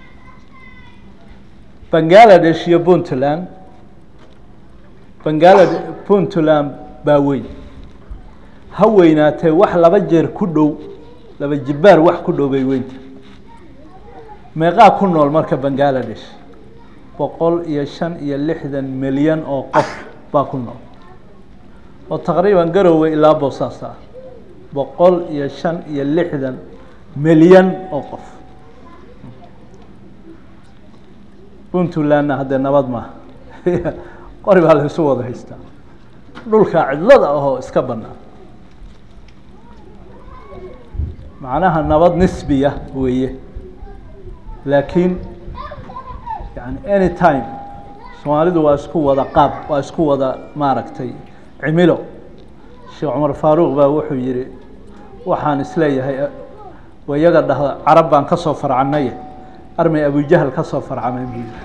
bangaladesh iyo puntland bangalade puntland baa weyn ha weynaatee wax laba jeer ku dhow laba jibbaar wax ku dhow bay weynta meeqaa ku nool marka bangaladesh boqol iyo shan iyo lixdan milyan oo qof baa ku nool oo taqriiban garowe ilaa boosaas ah boqol iyo shan iyo lixdan milyan oo qof puntlandna haddee nabad maaha qori baa la isu wada haystaa dhulka cidlada ahoo iska banaan macnaha nabad nisbiya weeye laakiin yani any time soomaalidu waa isku wada qaab waa isku wada maaragtay cimilo sheekh cumar faaruuq baa wuxuu yihi waxaan isleeyahay wayaga dhahda carab baan ka soo farcanaye armay abujahal ka soo farcamay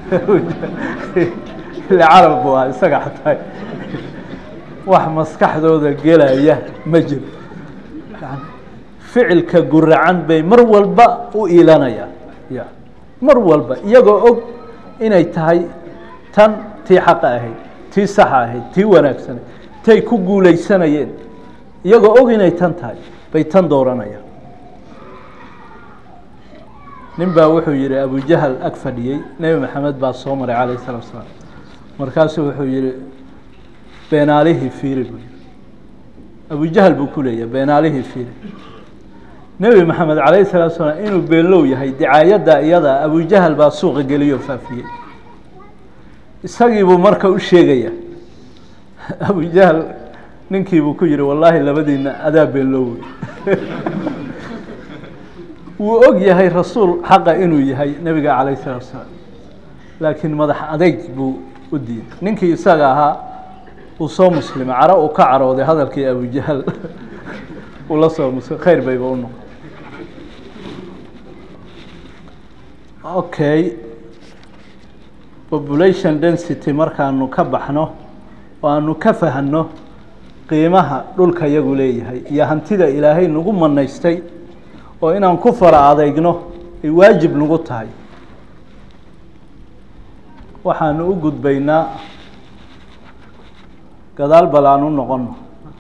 ile carab bu ah isaga xataa wax maskaxdooda gelaya ma jiro yani ficilka guracan bay mar walba u iilanayaan ya mar walba iyagoo og inay tahay tan tii xaqa ahayd tii saxa ahayd tii wanaagsanay tay ku guulaysanayeen iyagoo og inay tan tahay bay tan dooranayaan nin baa wuxuu yihi abujahal ag fadhiyey nebi maxamed baa soo maray calayh الsalatu salaam markaasuu wuxuu yihi beenaalihii fiiri buu yihi abujahal buu ku leeyahay beenaalihii fiiri nebi maxamed calayh الsalatu salaam inuu beenlow yahay dicaayadda iyada abujahal baa suuqa geliyoo faafiyey isagii buu marka u sheegaya abujahal ninkii buu ku yihi wallaahi labadiina adaa beenlowey wuu og yahay rasuul xaqa inuu yahay nebiga calayh الsalatu salaam laakiin madax adeyg buu u diiday ninkii isaga ahaa uu soo muslimay caro uu ka carooday hadalkii abujahal uu la soo muslim khayr bayba u noqon okay population density markaanu ka baxno oo aanu ka fahanno qiimaha dhulka yagu leeyahay iyo hantida ilaahay nagu manaystay oo inaan ku fara adeygno ay waajib nagu tahay waxaanu u gudbaynaa gadaal bal aan u noqono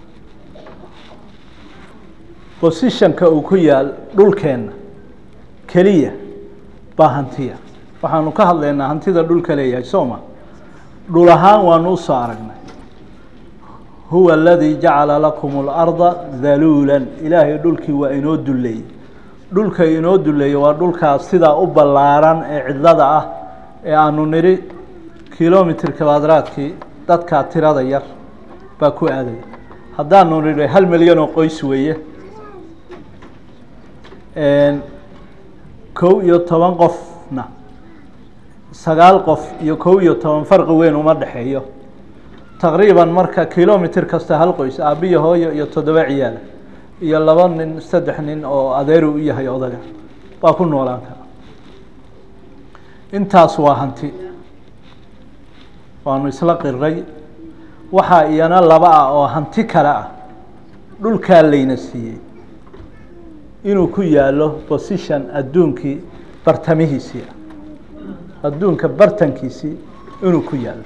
positionka uu ku yaal dhulkeenna keliya baa hantiya waxaanu ka hadlaynaa hantida dhulka leeyahay sooma dhul ahaan waanu usoo aragnay huwa aladii jacala lakum اlarda daluula ilaahay dhulkii waa inoo duleeyey dhulka inoo duleeyey waa dhulkaas sidaa u ballaaran ee cidlada ah ee aanu nidhi kilomitr kabadraadkii dadkaa tirada yar baa ku aadaya haddaanu nidhi hal milyan oo qoys weeye kow iyo toban qofna sagaal qof iyo kow iyo toban farqi weyn uma dhexeeyo taqriiban marka kilomitr kasta hal qoys aabiyo hooyo iyo toddoba ciyaala iyo laba nin saddex nin oo adeeru u yahay odaga waa ku noolaan kara intaas waa hanti waanu isla qiray waxaa iyana laba ah oo hanti kale ah dhulkaa layna siiyey inuu ku yaalo position adduunkii bartamihiisii ah adduunka bartankiisii inuu ku yaalo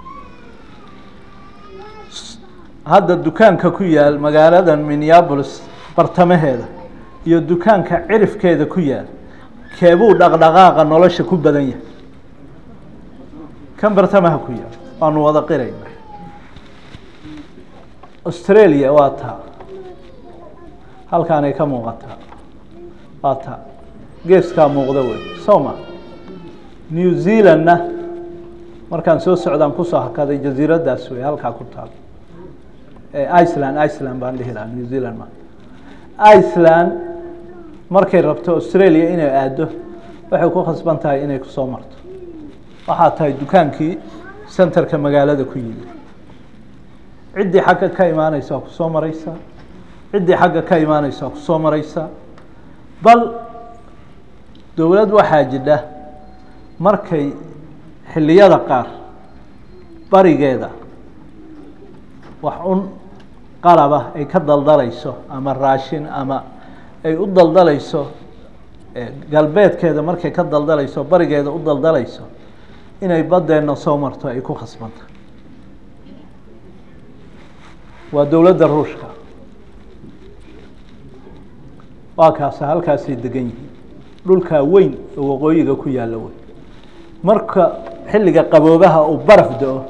hadda dukaanka ku yaal magaaladan minneabolis bartamaheeda iyo dukaanka cirifkeeda ku yaal keebuu dhaqdhaqaaqa nolosha ku badan yahay kan bartamaha ku yaal waanu wada qirayna australia waa taa halkaanay ka muuqataa waa taa geeskaa muuqda wey soma new zealandna markaan soo socdaan kusoo hakaday jasiiraddaas wey halkaa ku taal iceland iceland baan dhihi lahaa new zealand ma iceland markay rabto australia inay aado waxay ku khasban tahay inay kusoo marto waxaa tahay dukaankii centerka magaalada ku yimi ciddii xagga ka imaaneysa waa kusoo mareysaa ciddii xagga ka imaaneysa waa kusoo mareysaa bal dowlad waxaa jidha markay xilliyada qaar barigeeda wax un qalaba ay ka daldaleyso ama raashin ama ay u daldaleyso galbeedkeeda markay ka daldaleyso barigeeda u daldaleyso inay baddeenna soo marto ay ku khasbanta waa dowladda ruushka waa kaasa halkaasay degan yihiin dhulkaa weyn oo waqooyiga ku yaalla wey marka xilliga qaboobaha uu baraf da-o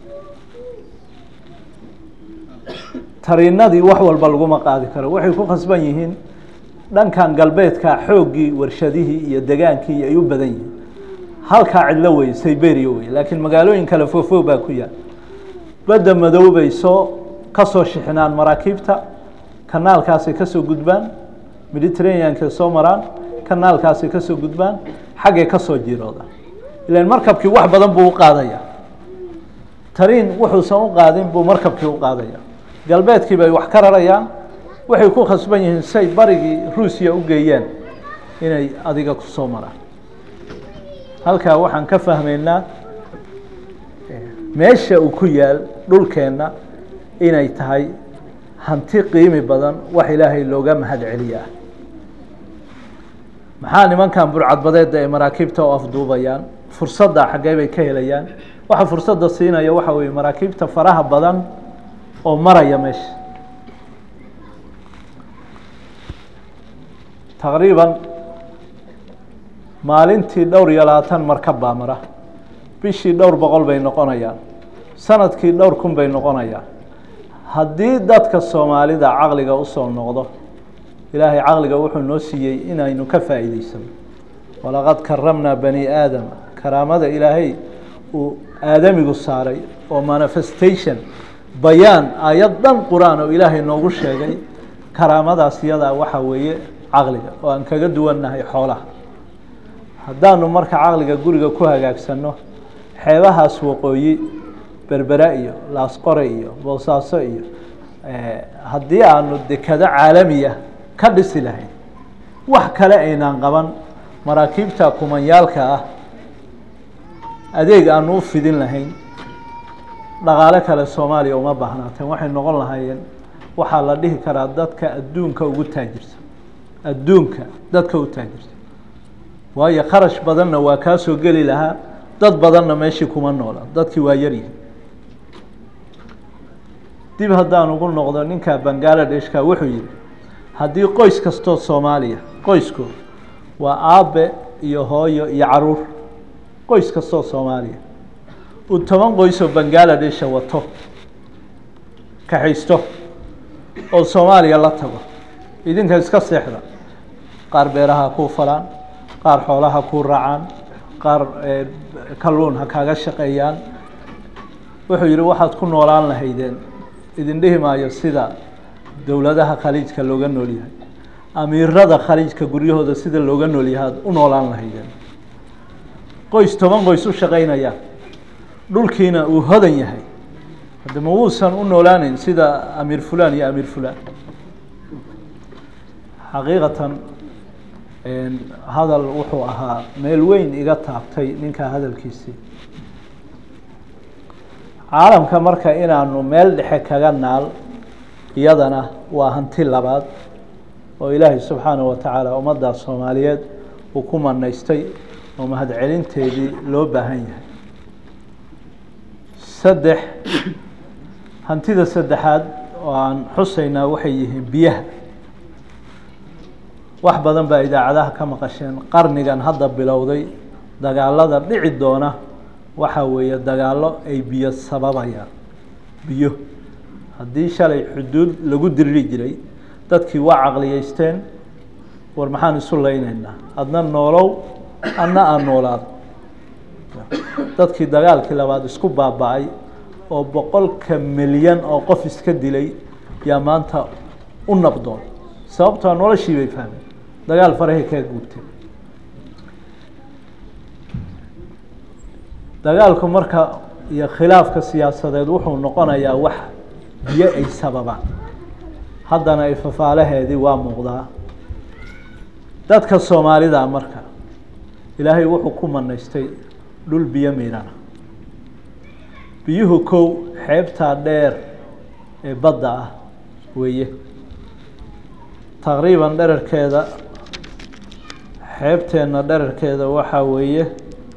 tariinadii wax walba laguma qaadi karo waxay ku khasban yihiin dhankan galbeedka xooggii warshadihii iyo degaankii ay u badan yihiin halkaa cidlo wey siberia wey laakiin magaalooyin kale foofo baa ku yaal badda madow bay soo ka soo shixinaan maraakiibta kanaalkaasay kasoo gudbaan mediterraneankay soo maraan kanaalkaasay kasoo gudbaan xaggay kasoo jiroodaan ilan markabkii wax badan buu u qaadaya tariin wuxuusan u qaadin buu markabkii u qaadaya galbeedkii bay wax ka rarayaan waxay ku khasban yihiin say barigii ruusiya u geeyaan inay adiga kusoo maraan halkaa waxaan ka fahmaynaa meesha uu ku yaal dhulkeenna inay tahay hanti qiimi badan wax ilaahay looga mahad celiyaa maxaa nimankan burcadbadeeda ay maraakiibta u afduubayaan fursadda xaggee bay ka helayaan waxa fursadda siinaya waxa weeye maraakiibta faraha badan oo maraya meesha taqriiban maalintii dhowr iyo labaatan markab baa mara bishii dhowr boqol bay noqonayaan sanadkii dhowr kun bay noqonayaan haddii dadka soomaalida caqliga usoo noqdo ilaahay caqliga wuxuu noo siiyey inaynu ka faa'iideysano walaqad karamnaa bani aadama karaamada ilaahay uu aadamigu saaray oo manifestation bayaan aayad dhan qur-aan oo ilaahay noogu sheegay karaamadaas iyadaa waxaa weeye caqliga oo aan kaga duwannahay xoolaha haddaanu marka caqliga guriga ku hagaagsanno xeebahaas waqooyi berbera iyo laasqore iyo boosaaso iyo haddii aanu dekado caalamiya ka dhisi lahayn wax kale aynaan qaban maraakiibta kumanyaalka ah adeeg aanu u fidin lahayn dhaqaale kale soomaaliya uma baahnaateen waxay noqon lahaayeen waxaa la dhihi karaa dadka adduunka ugu taajirsan adduunka dadka u taajirsan waayo kharash badanna waa kaa soo geli lahaa dad badanna meeshii kuma noola dadkii waa yaryihin dib haddaan ugu noqdo ninka bangaaladeshka wuxuu yihi haddii qoys kastoo soomaaliya qoysku waa aabe iyo hooyo iyo caruur qoys kastoo soomaaliya uu toban qoysoo bangaaladesha wato kaxaysto oo soomaaliya la tago idinka iska seexda qaar beeraha kuu falaan qaar xoolaha kuu raacaan qaar kalluun ha kaaga shaqeeyaan wuxuu yihi waxaad ku noolaan lahaydeen idin dhihi maayo sida dowladaha khaliijka looga nool yahay amiirada khaliijka guryahooda sida looga nool yahay ad u noolaan lahaydeen qoys toban qoys u shaqeynaya dhulkiina uu hodan yahay hadde ma wuusan u noolaaneyn sida amiir fulan iyo amiir fulan xaqiiqatan hadal wuxuu ahaa meel weyn iga taabtay ninka hadalkiisii caalamka marka inaanu meel dhexe kaga naal iyadana waa hanti labaad oo ilaahay subxaanaه wa tacaala ummadda soomaaliyeed uu ku manaystay oo mahadcelinteedii loo baahan yahay saddex hantida saddexaad oo aan xusaynaa waxay yihiin biyaha wax badan baa idaacadaha ka maqasheen qarnigan hadda bilowday dagaalada dhici doona waxaa weeye dagaalo ay biyo sababayaan biyo haddii shalay xuduud lagu diriri jiray dadkii waa caqliyeysteen war maxaan isu leyneynaa adna noolow adna aan noolaado dadkii dagaalkii labaad isku baaba-ay oo boqolka milyan oo qof iska dilay yaa maanta u nabdoon sababtoa noloshii bay fahmeen dagaal farahay kaa guubteen dagaalku marka iyo khilaafka siyaasadeed wuxuu noqonayaa wax biyo ay sababaan haddana ay fafaalaheedii waa muuqdaa dadka soomaalida marka ilaahay wuxuu ku manaystay dhul biyo miirana biyuhu kow xeebtaa dheer ee badda ah weeye taqriiban dherarkeeda xeebteenna dherarkeeda waxaa weeye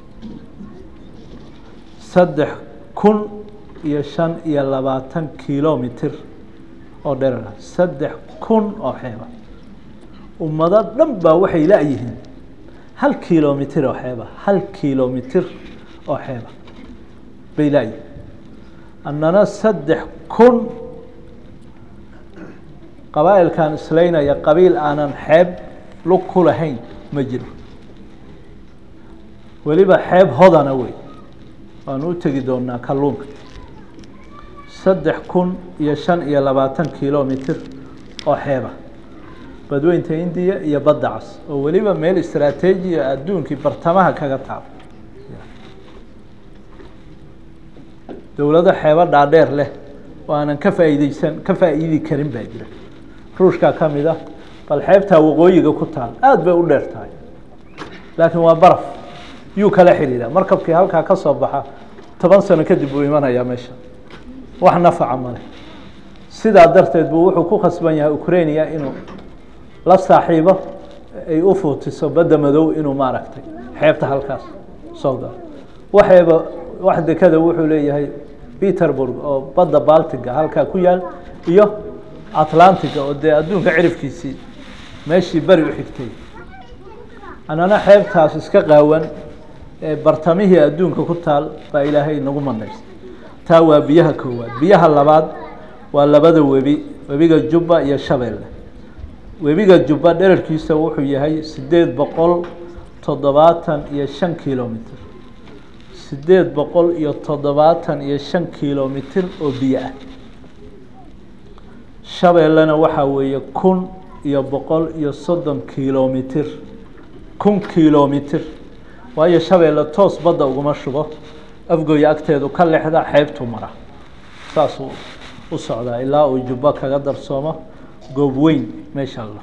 saddex kun iyo shan iyo labaatan kilomitr oo dherara saddex kun oo xeeba ummado dhan baa waxay la-yihiin hal kilomitr oo xeeba hal kilomitr oo xeeba bay la-yihiin annana saddex kun qabaa'ilkan islaynaya qabiil aanan xeeb lug ku lahayn ma jiro weliba xeeb hodana wey waanu u tegi doonaa kalluunka saddex kun iyo shan iyo labaatan kilomitr oo xeeba badweynta indiya iyo badda cas oo weliba meel istraateejiya adduunkii bartamaha kaga taabo dowlado xeebo dhaadheer leh oo aanan ka faa'iideysan ka faa'iidi karin baa jira ruushkaa ka mid ah bal xeebtaa waqooyiga ku taal aada bay u dheer tahay laakiin waa baraf yuu kala xidhiidha markabkii halkaa ka soo baxa toban sano kadib buu imanayaa meesha wax nafaca male sidaa darteed buu wuxuu ku khasban yahay ukrainia inuu la saaxiibo ay u fuutiso badda madow inuu maaragtay xeebta halkaas soo galo waxeeba wax dekada wuxuu leeyahay peterburg oo badda baltiga halkaa ku yaal iyo atlantiga oo dee adduunka cirifkiisii meeshii beri u xigtay annana xeebtaas iska qaawan ee bartamihii adduunka ku taal baa ilaahay nagu manaystay taa waa biyaha koowaad biyaha labaad waa labada webi webiga jubba iyo shabeelle webiga jubba dherarkiisa wuxuu yahay sideed boqol toddobaatan iyo shan kilomitr sideed boqol iyo toddobaatan iyo shan kilomitr oo biyo ah shabeellena waxaa weeye kun iyo boqol iyo soddon kilomitr kun kilomitr waayo shabeelle toos badda uguma shubo afgooya agteedu ka lexda xeebtu mara saasuu u socdaa ilaa uu jubbo kaga darsoomo goob weyn meesha alla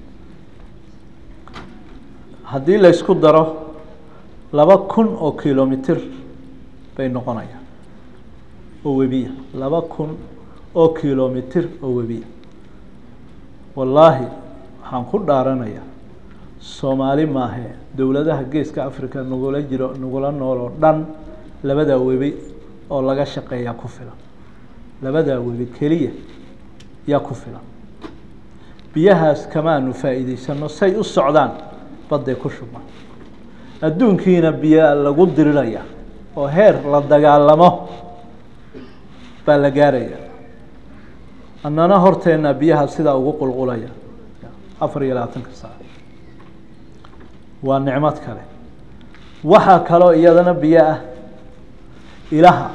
haddii laysku daro laba kun oo kilomitr bay noqonayaan oo webiya laba kun oo kilomitr oo webiya wallaahi waxaan ku dhaaranayaa soomaali maahe dowladaha geeska africa nagula jiro nagula nool oo dhan labadaa webi oo laga shaqeeyaa ku filan labadaa webi keliya yaa ku filan biyahaas kamaanu faa'iideysano say u socdaan badday ku shubmaan adduunkiina biyaa lagu diriraya oo heer la dagaalamo baa la gaaraya annana horteenna biyaha sidaa ugu qulqulaya afar iyo labaatanka saac waa nicmad kale waxaa kaloo iyadana biyo ah ilaha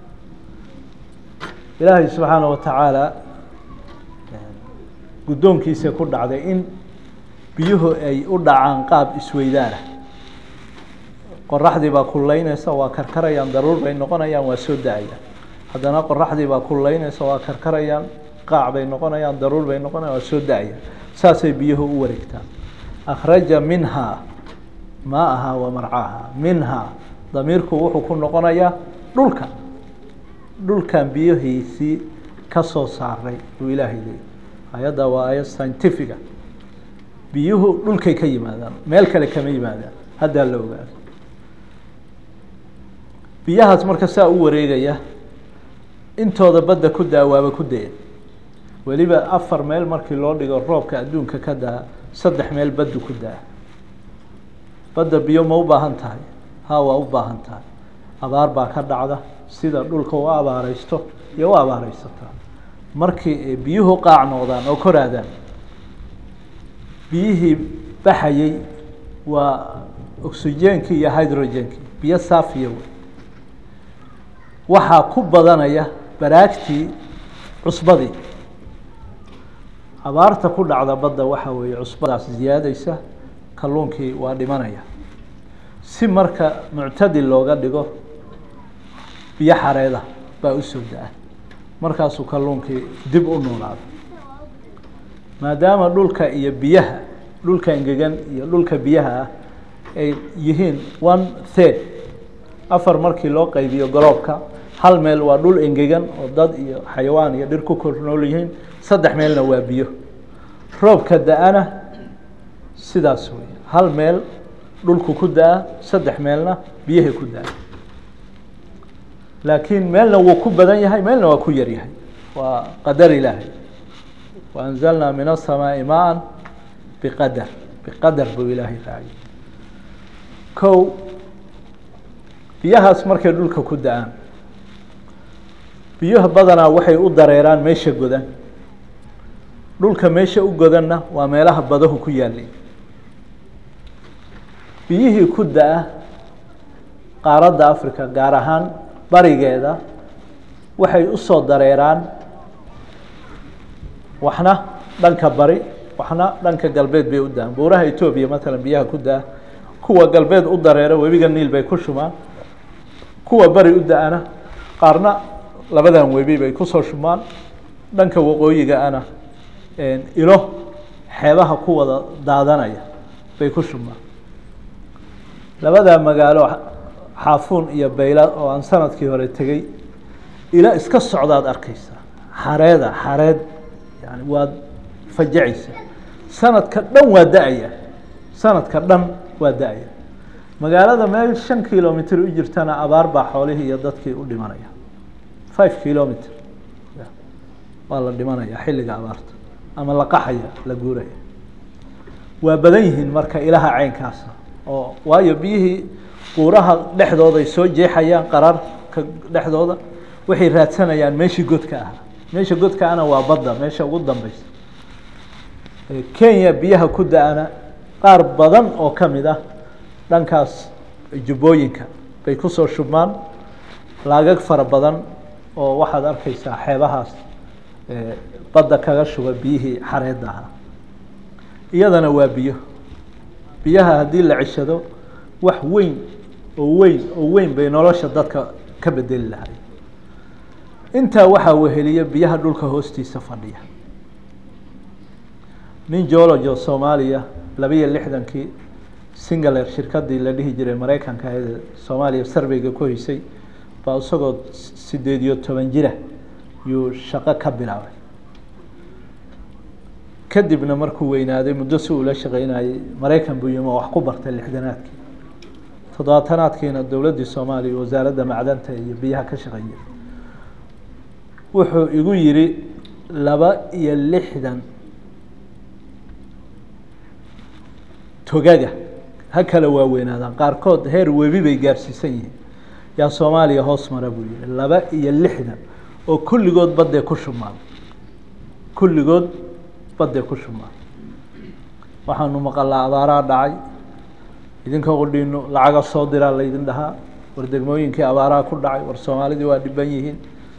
ilaahay subxaana wa tacaala guddoonkiisa ku dhacday in biyuhu ay u dhacaan qaab isweydaana qoraxdii baa kullaynaysa waa karkarayaan daruur bay noqonayaan waa soo da-ayaan haddana qoraxdii baa kullaynaysa waa karkarayaan qaac bay noqonayaan daruur bay noqonayaan waa soo da-ayaan saasay biyuhu u wareegtaan akhraja minhaa maaha wa marcaaha minhaa damiirku wuxuu ku noqonayaa dhulka dhulkan biyihiisii ka soo saaray uu ilaahay leeyay ayadda waa ayad scientifica biyuhu dhulkay ka yimaadaan meel kale kama yimaadaan haddaa la ogaado biyahaas marka saa u wareegaya intooda badda ku daa waaba ku daya weliba afar meel markii loo dhigo roobka adduunka ka daa saddex meel baddu ku daa badda biyo ma u baahan tahay ha waa u baahan tahay abaar baa ka dhacda sida dhulka u abaareysto iyo u abaareysataa markii biyuhu qaac noqdaan oo koraadaan biyihii baxayey waa oxygeenkii iyo hydrogenkii biyo saafiya wey waxaa ku badanaya baraagtii cusbadii abaarta ku dhacda badda waxaa weeye cusbadaas ziyaadeysa kalluunkii waa dhimanaya si marka muctadil looga dhigo biyo xareeda baa u soo da-a markaasuu kalluunkii dib u noolaado maadaama dhulka iyo biyaha dhulka engegan iyo dhulka biyaha ah ay yihiin one third afar markii loo qaybiyo goloobka hal meel waa dhul engegan oo dad iyo xayawaan iyo dhir ku kor nool yihiin saddex meelna waa biyo roobka da-ana sidaas wey hal meel dhulku ku da-a saddex meelna biyahay ku da-a laakiin meelna wuu ku badan yahay meelna waa ku yar yahay waa qadar ilaahay waanzalnaa min aلsamaaءi maa biqadar biqadar buu ilaahay raaciyay kow biyahaas markay dhulka ku da-aan biyuha badanaa waxay u dareeraan meesha godan dhulka meesha u godanna waa meelaha badahu ku yaalay biyihii ku da-a qaaradda africa gaar ahaan barigeeda waxay usoo dareeraan waxna dhanka bari waxna dhanka galbeed bay u da-aan buuraha etoobiya matalan biyaha ku da-a kuwa galbeed u dareera webiga niil bay ku shubaan kuwa bari u da-ana qaarna labadan webi bay kusoo shubmaan dhanka waqooyiga ana ilo xeebaha ku wada daadanaya bay ku shubmaan labadaa magaalo xaafuun iyo bayla oo aan sanadkii hore tegey ila iska socdaad arkeysa xareeda xareed yani waad fajacaysa sanadka dhan waa da-aya sanadka dhan waa da-aya magaalada meel shan kilomitr u jirtana abaar baa xoolihii iyo dadkii u dhimanaya five kilomitr waa la dhimanaya xilliga abaarta ama la qaxaya la guuraya waa badan yihiin marka ilaha caynkaasa oo waayo biyihii buuraha dhexdooda ay soo jeexayaan qararka dhexdooda waxay raadsanayaan meeshii godka ahaa meesha godka ana waa badda meesha ugu dambeysa kenya biyaha ku da-ana qaar badan oo ka mid ah dhankaas jubbooyinka bay kusoo shubmaan laagag fara badan oo waxaad arkeysaa xeebahaas badda kaga shuba biyihii xareedda ahaa iyadana waa biyo biyaha haddii la ceshado wax weyn oo weyn oo weyn bay nolosha dadka ka bedeli lahay intaa waxaa weheliya biyaha dhulka hoostiisa fadhiya nin geologo soomaaliya labiyo lixdankii singaler shirkadii la dhihi jiray maraykanka ee soomaaliya sarveyga ku heysay baa isagoo sideed iyo toban jira yuu shaqo ka bilaabay kadibna markuu weynaaday muddo si uula shaqeynayay maraykan buu yimi oo wax ku bartay lixdanaadkii toddobaatanaadkiina dowladdii soomaaliya wasaaradda macdanta iyo biyaha ka shaqeeyay wuxuu igu yidhi laba iyo lixdan togaga ha kala waaweynaadaan qaarkood heer webi bay gaarsiisan yihiin yaa soomaaliya hoos mara buu yihi laba iyo lixdan oo kulligood baddee ku shubmaan kulligood baddee ku shubmaan waxaanu maqalaa abaaraa dhacay idinka qudhiino lacaga soo diraa laydin dhahaa war degmooyinkii abaaraha ku dhacay war soomaalidii waa dhiban yihiin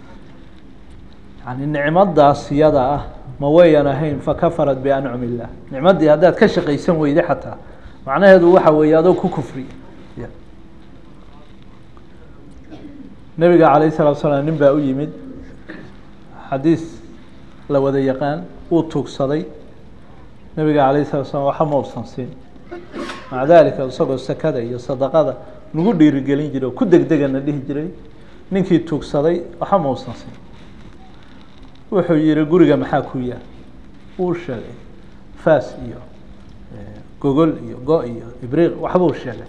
yani nicmadaas iyada ah ma wayan ahayn fakafarat biancum illah nicmaddii haddaad ka shaqaysan weyde xataa macnaheedu waxa weeye adoo ku kufri nebiga calayh salatu salaam nin baa u yimid xadiis la wada yaqaan wuu tuugsaday nebiga calayh salatu slam waxa ma ubsan siin maca dalika isagoo sakada iyo sadaqada nagu dhiirigelin jiray oo ku degdegana dhihi jiray ninkii tuugsaday waxa ma ubsan siin wuxuu yihi guriga maxaa ku yaal wuu sheegay faas iyo gogol iyo go- iyo ibriiq waxbuu sheegay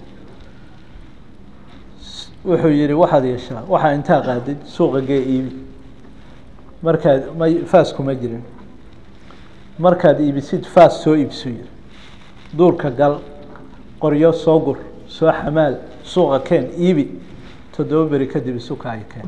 wuxuu yihi waxaad yeeshaa waxaa intaa qaadid suuqa gee iibi markaad ma faas kuma jirin markaad iibisid faas soo iibsu yiri duurka gal qoryo soo gur soo xamaal suuqa keen iibi toddoba beri kadib isukaayo keen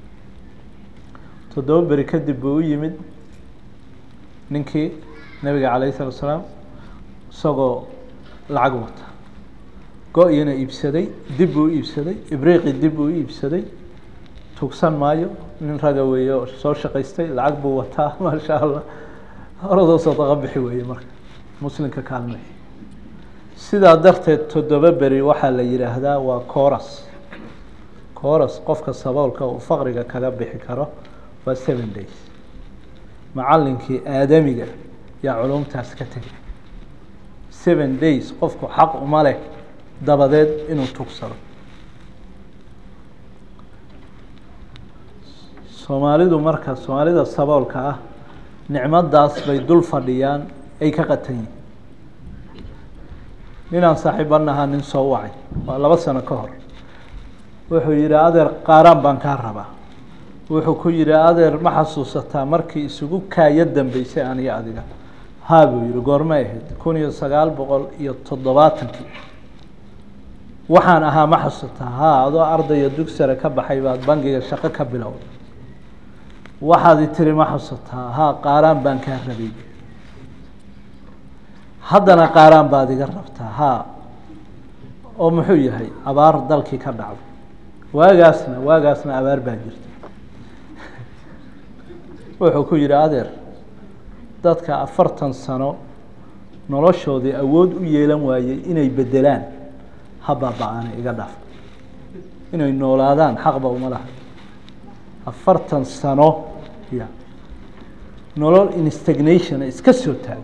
toddoba beri kadib buu u yimid ninkii nabiga calayh salatu salaam isagoo lacag wata go-iyana iibsaday dib buu u iibsaday ibriiqi dib buu u iibsaday tugsan maayo nin raga weeye oo soo shaqaystay lacag buu wataa maasha allah horadoo sadaqa bixi weeye marka muslimka kaalmey sidaa darteed toddoba beri waxaa la yidhaahdaa waa coras coras qofka saboolka uu faqriga kaga bixi karo waa seven days macallinkii aadamiga yaa culumtaas ka tegay seven days qofku xaq uma leh dabadeed inuu tugsado soomaalidu marka soomaalida saboolka ah nicmadaas bay dul fadhiyaan ay ka qatan yihin ninaan saaxiibanahaa nin soo wacay waa laba sano ka hor wuxuu yihi adeer qaaraan baan kaa rabaa wuxuu ku yihi adeer ma xasuusataa markii isugu kaaya dambeysay aniga adiga haa buu yihi goormay ahayd kun iyo sagaal boqol iyo toddobaatankii waxaan ahaa ma xasuusataa haa adoo ardaya dugsare ka baxay baad bangiga shaqo ka bilowday waxaad i tiri ma xasuusataa haa qaaraan baan kaa rabay haddana qaaraan baad iga rabtaa haa oo muxuu yahay abaar dalkii ka dhacday waagaasna waagaasna abaar baa jirta wuxuu ku yihi adeer dadka afartan sano noloshoodii awood u yeelan waayey inay bedelaan ha baaba-aana iga dhaaf inay noolaadaan xaqba uma laha afartan sano ya nolol instagnation iska soo taaga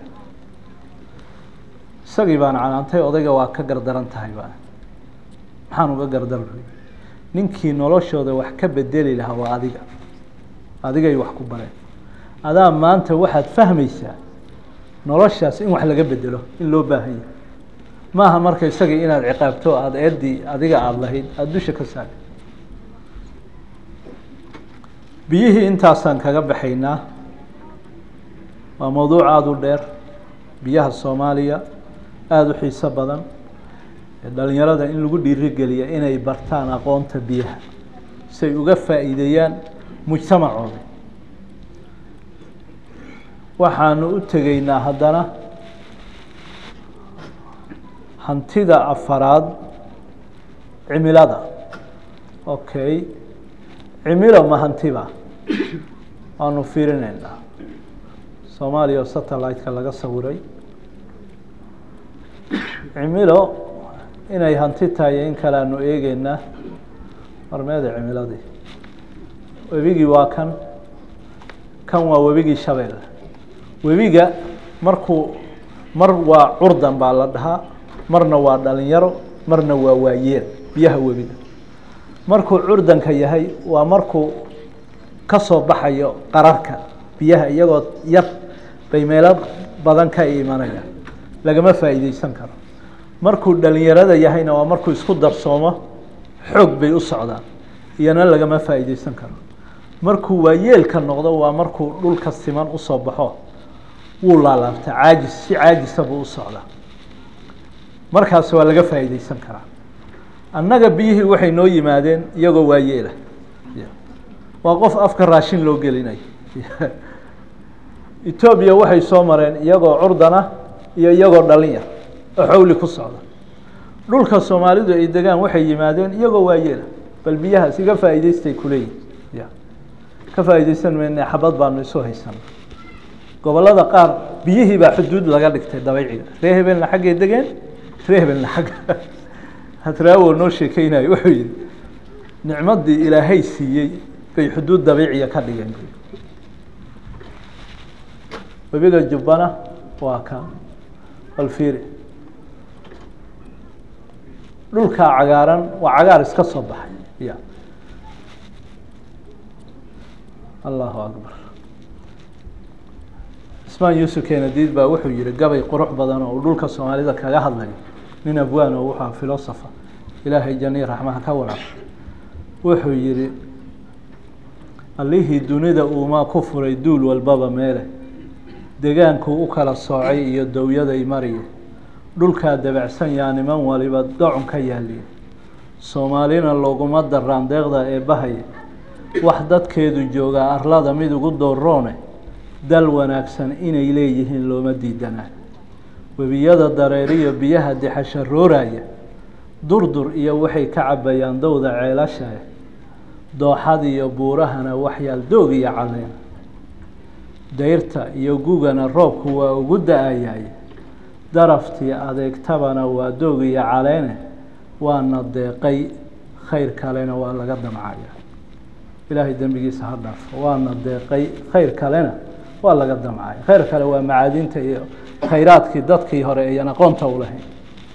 isagii baan canaantay odayga waa ka gardaran tahay baa maxaan uga gardarnay ninkii noloshooda wax ka bedeli lahaa waa adiga adigay wax ku bareen adaa maanta waxaad fahmaysaa noloshaas in wax laga bedelo in loo baahan yahay maaha marka isagii inaad ciqaabto aada eedii adiga aada lahayd aada dusha ka saari biyihii intaasaan kaga baxaynaa waa mawduuc aada u dheer biyaha soomaaliya aada u xiiso badan dhalinyarada in lagu dhiirigeliya inay bartaan aqoonta biyaha say uga faa'iideeyaan mujtamacooda waxaanu u tegeynaa haddana hantida afaraad cimilada okay cimilo ma hantiba waanu fiirineynaa soomaaliya oo satellite-ka laga sawiray cimilo inay hanti tahay in kale aanu eegeynaa marmeeda cimiladii webigii waa kan kan waa webigii shabeelle webiga markuu mar waa curdan baa la dhahaa marna waa dhalinyaro marna waa waayeel biyaha webiga markuu curdanka yahay waa markuu ka soo baxayo qararka biyaha iyagoo yar bay meelo badan ka imanayaan lagama faa'iideysan karo markuu dhalinyarada yahayna waa markuu isku darsoomo xoog bay u socdaan iyana lagama faa'iideysan karo markuu waayeelka noqdo waa markuu dhulka siman usoo baxo wuu laalaabta caajis si caajisa buu u socdaa markaas waa laga faa'iideysan karaa annaga biyihii waxay noo yimaadeen iyagoo waayeela waa qof afka raashin loo gelinayo etoobiya waxay soo mareen iyagoo curdana iyo iyagoo dhalin yar oo xawli ku socda dhulka soomaalidu ay degaan waxay yimaadeen iyagoo waayeela bal biyahaas iga faa'iideystay kuleeyihin ya ka faa'iideysan mayne xabad baanu isu haysana gobollada qaar biyihii baa xuduud laga dhigtay dabayciga ree hebelna xaggay degeen ree hebelna xagga hatraawo noo sheekeynayo wuxuu yihi nicmadii ilaahay siiyey bay xuduud dabiiciya ka dhigeen webiga jubbana waa ka balfiiri dhulkaa cagaaran waa cagaar iska soo baxay ya allahu akbar ismaan yuusuf kenadiid baa wuxuu yihi gabay qurux badan oo uu dhulka soomaalida kaga hadlayo nin abwaan oo wuxua filosofa ilaahay janii raxmaha ka waraab wuxuu yihi allihii dunida uumaa ku furay duul walbaba meele degaankuu u kala soocay iyo dowyaday mariye dhulkaa dabacsan yaa niman waliba docon ka yaaliye soomaalina looguma daraan deeqda ee bahaye wax dadkeedu joogaa arlada mid ugu dooroone dal wanaagsan inay leeyihiin looma diidanaa webiyada dareeriyo biyaha dixasharooraya durdur iyo waxay ka cabayaan dowda ceelashae dooxad iyo buurahana waxyaal doog iyo caleen dayrta iyo gugana roobku waa ugu da-ayaye daraftii adeegtabana waa doog iyo caleene waana deeqay khayr kalena waa laga damcaya ilaahay dembigiisa ha dhaafo waana deeqay khayr kalena waa laga damcaya khayr kale waa macaadinta iyo khayraadkii dadkii hore ayan aqoonta u lahayn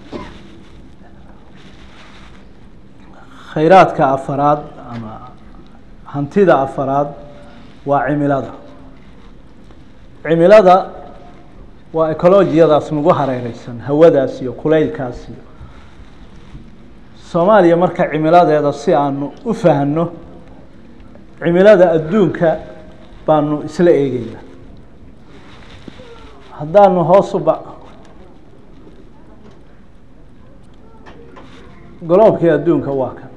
khayraadka afaraad ama hantida afaraad waa cimilada cimilada waa ecolojiyadaas nagu hareereysan hawadaas iyo kulaylkaas iyo soomaaliya marka cimiladeeda si aanu u fahno cimilada adduunka baanu isla eegeynaa haddaanu hoos u ba goloobkii adduunka waa kan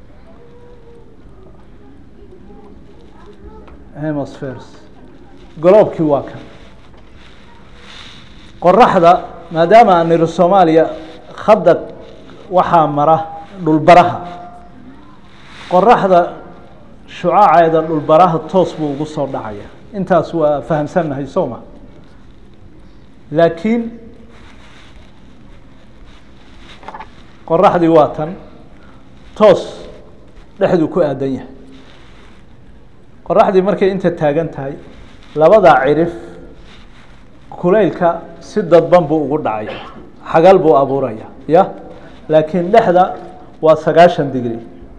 hemosferes goloobkii waa kan qoraxda maadaama aan niri soomaaliya khadda waxaa mara dhulbaraha qoraxda shucaaceeda dhulbaraha toos buu ugu soo dhacaya intaas waa fahamsannahay soo ma laakiin qoraxdii waa tan toos dhexduu ku aadan yahay qoraxdii markay inta taagan tahay labadaa cirif kulaylka si dadban buu ugu dhacaya xagal buu abuuraya ya laakiin dhexda waa sagaashan digri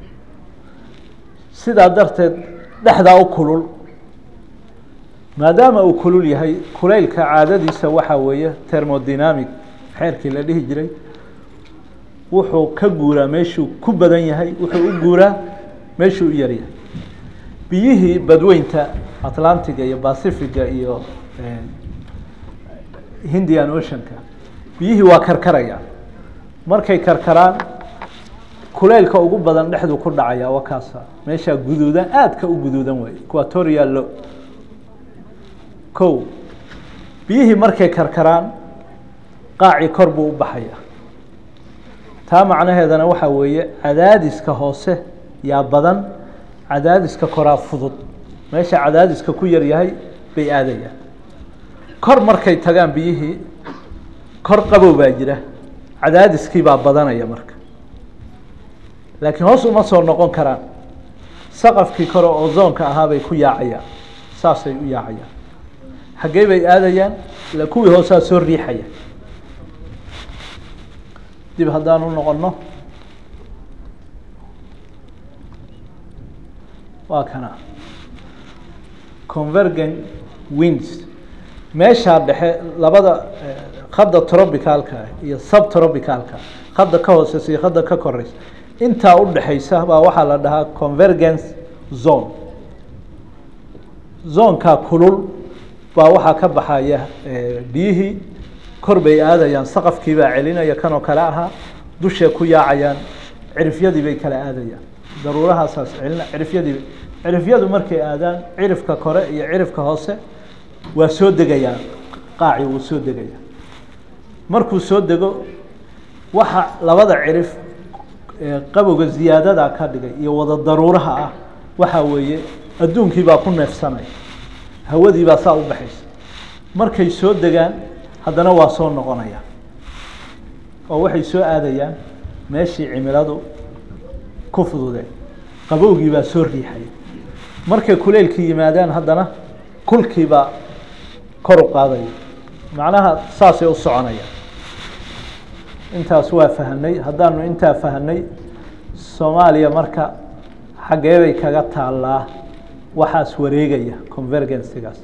sidaa darteed dhexdaa u kulul maadaama uu kulul yahay kulaylka caadadiisa waxaa weeye thermodynamic xeerkii la dhihi jiray wuxuu ka guuraa meeshuu ku badan yahay wuxuu u guuraa meeshuu u yaryahay biyihii badweynta atlantiga iyo pacifiga iyo hindian oceanka biyihii waa karkarayaan markay karkaraan kuleylka ugu badan dhexdu ku dhacaya waa kaasa meeshaa guduudan aadka u guduudan wey equatorial lo kow biyihii markay karkaraan qaacii kor buu u baxaya taa macnaheedana waxaa weeye cadaadiska hoose yaa badan cadaadiska koraa fudud meesha cadaadiska ku yar yahay bay aadayaan kor markay tagaan biyihii kor qabow baa jira cadaadiskii baa badanaya marka laakiin hoos uma soo noqon karaan saqafkii kore oo zoonka ahaa bay ku yaacayaan saasay u yaacayaan xaggee bay aadayaan ila kuwii hoosaa soo riixaya dib haddaan u noqono waa kana convergent winds meeshaa dhexe labada khadda trobicalka iyo subtrobicalka khadda ka hooseysa iyo khadda ka koreysa intaa u dhexeysa baa waxaa la dhahaa convergence zone zoonkaa kulul baa waxaa ka baxaya biyihii kor bay aadayaan saqafkii baa celinaya kanoo kale ahaa dushay ku yaacayaan cirifyadii bay kala aadayaan daruurahaasaas celina cirifyadii cirifyadu markay aadaan cirifka kore iyo cirifka hoose waa soo degayaan qaaci wuu soo degaya markuu soo dego waxa labada cirif qabowga ziyaadada ka dhigay iyo wada daruuraha ah waxaa weeye adduunkii baa ku neefsanaya hawadii baa saa u baxaysa markay soo degaan haddana waa soo noqonaya oo waxay soo aadayaan meeshii cimiladu ku fududeen qabowgii baa soo riixaya markay kuleylkii yimaadaan haddana kulkii baa kor u qaadaya macnaha saasay u soconayaan intaas waa fahanay haddaanu intaa fahanay soomaaliya marka xaggee bay kaga taallaa waxaas wareegaya convergencygaas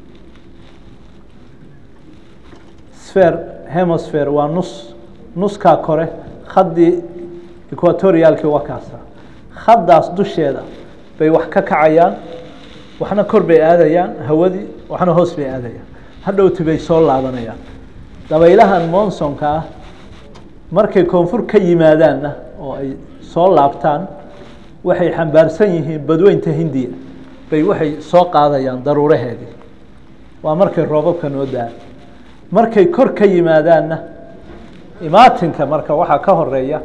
sphere hemisphere waa nus nuskaa kore khaddii equatorialkii waa kaasa khaddaas dusheeda bay wax ka kacayaan waxna kor bay aadayaan hawadii waxna hoos bay aadayaan hadhowti bay soo laabanayaan dabaylahan monsonka ah markay koonfur ka yimaadaanna oo ay soo laabtaan waxay xambaarsan yihiin badweynta hindiya bay waxay soo qaadayaan daruuraheedii waa markay roobabka noo da-aan markay kor ka yimaadaanna imaatinka marka waxaa ka horeeya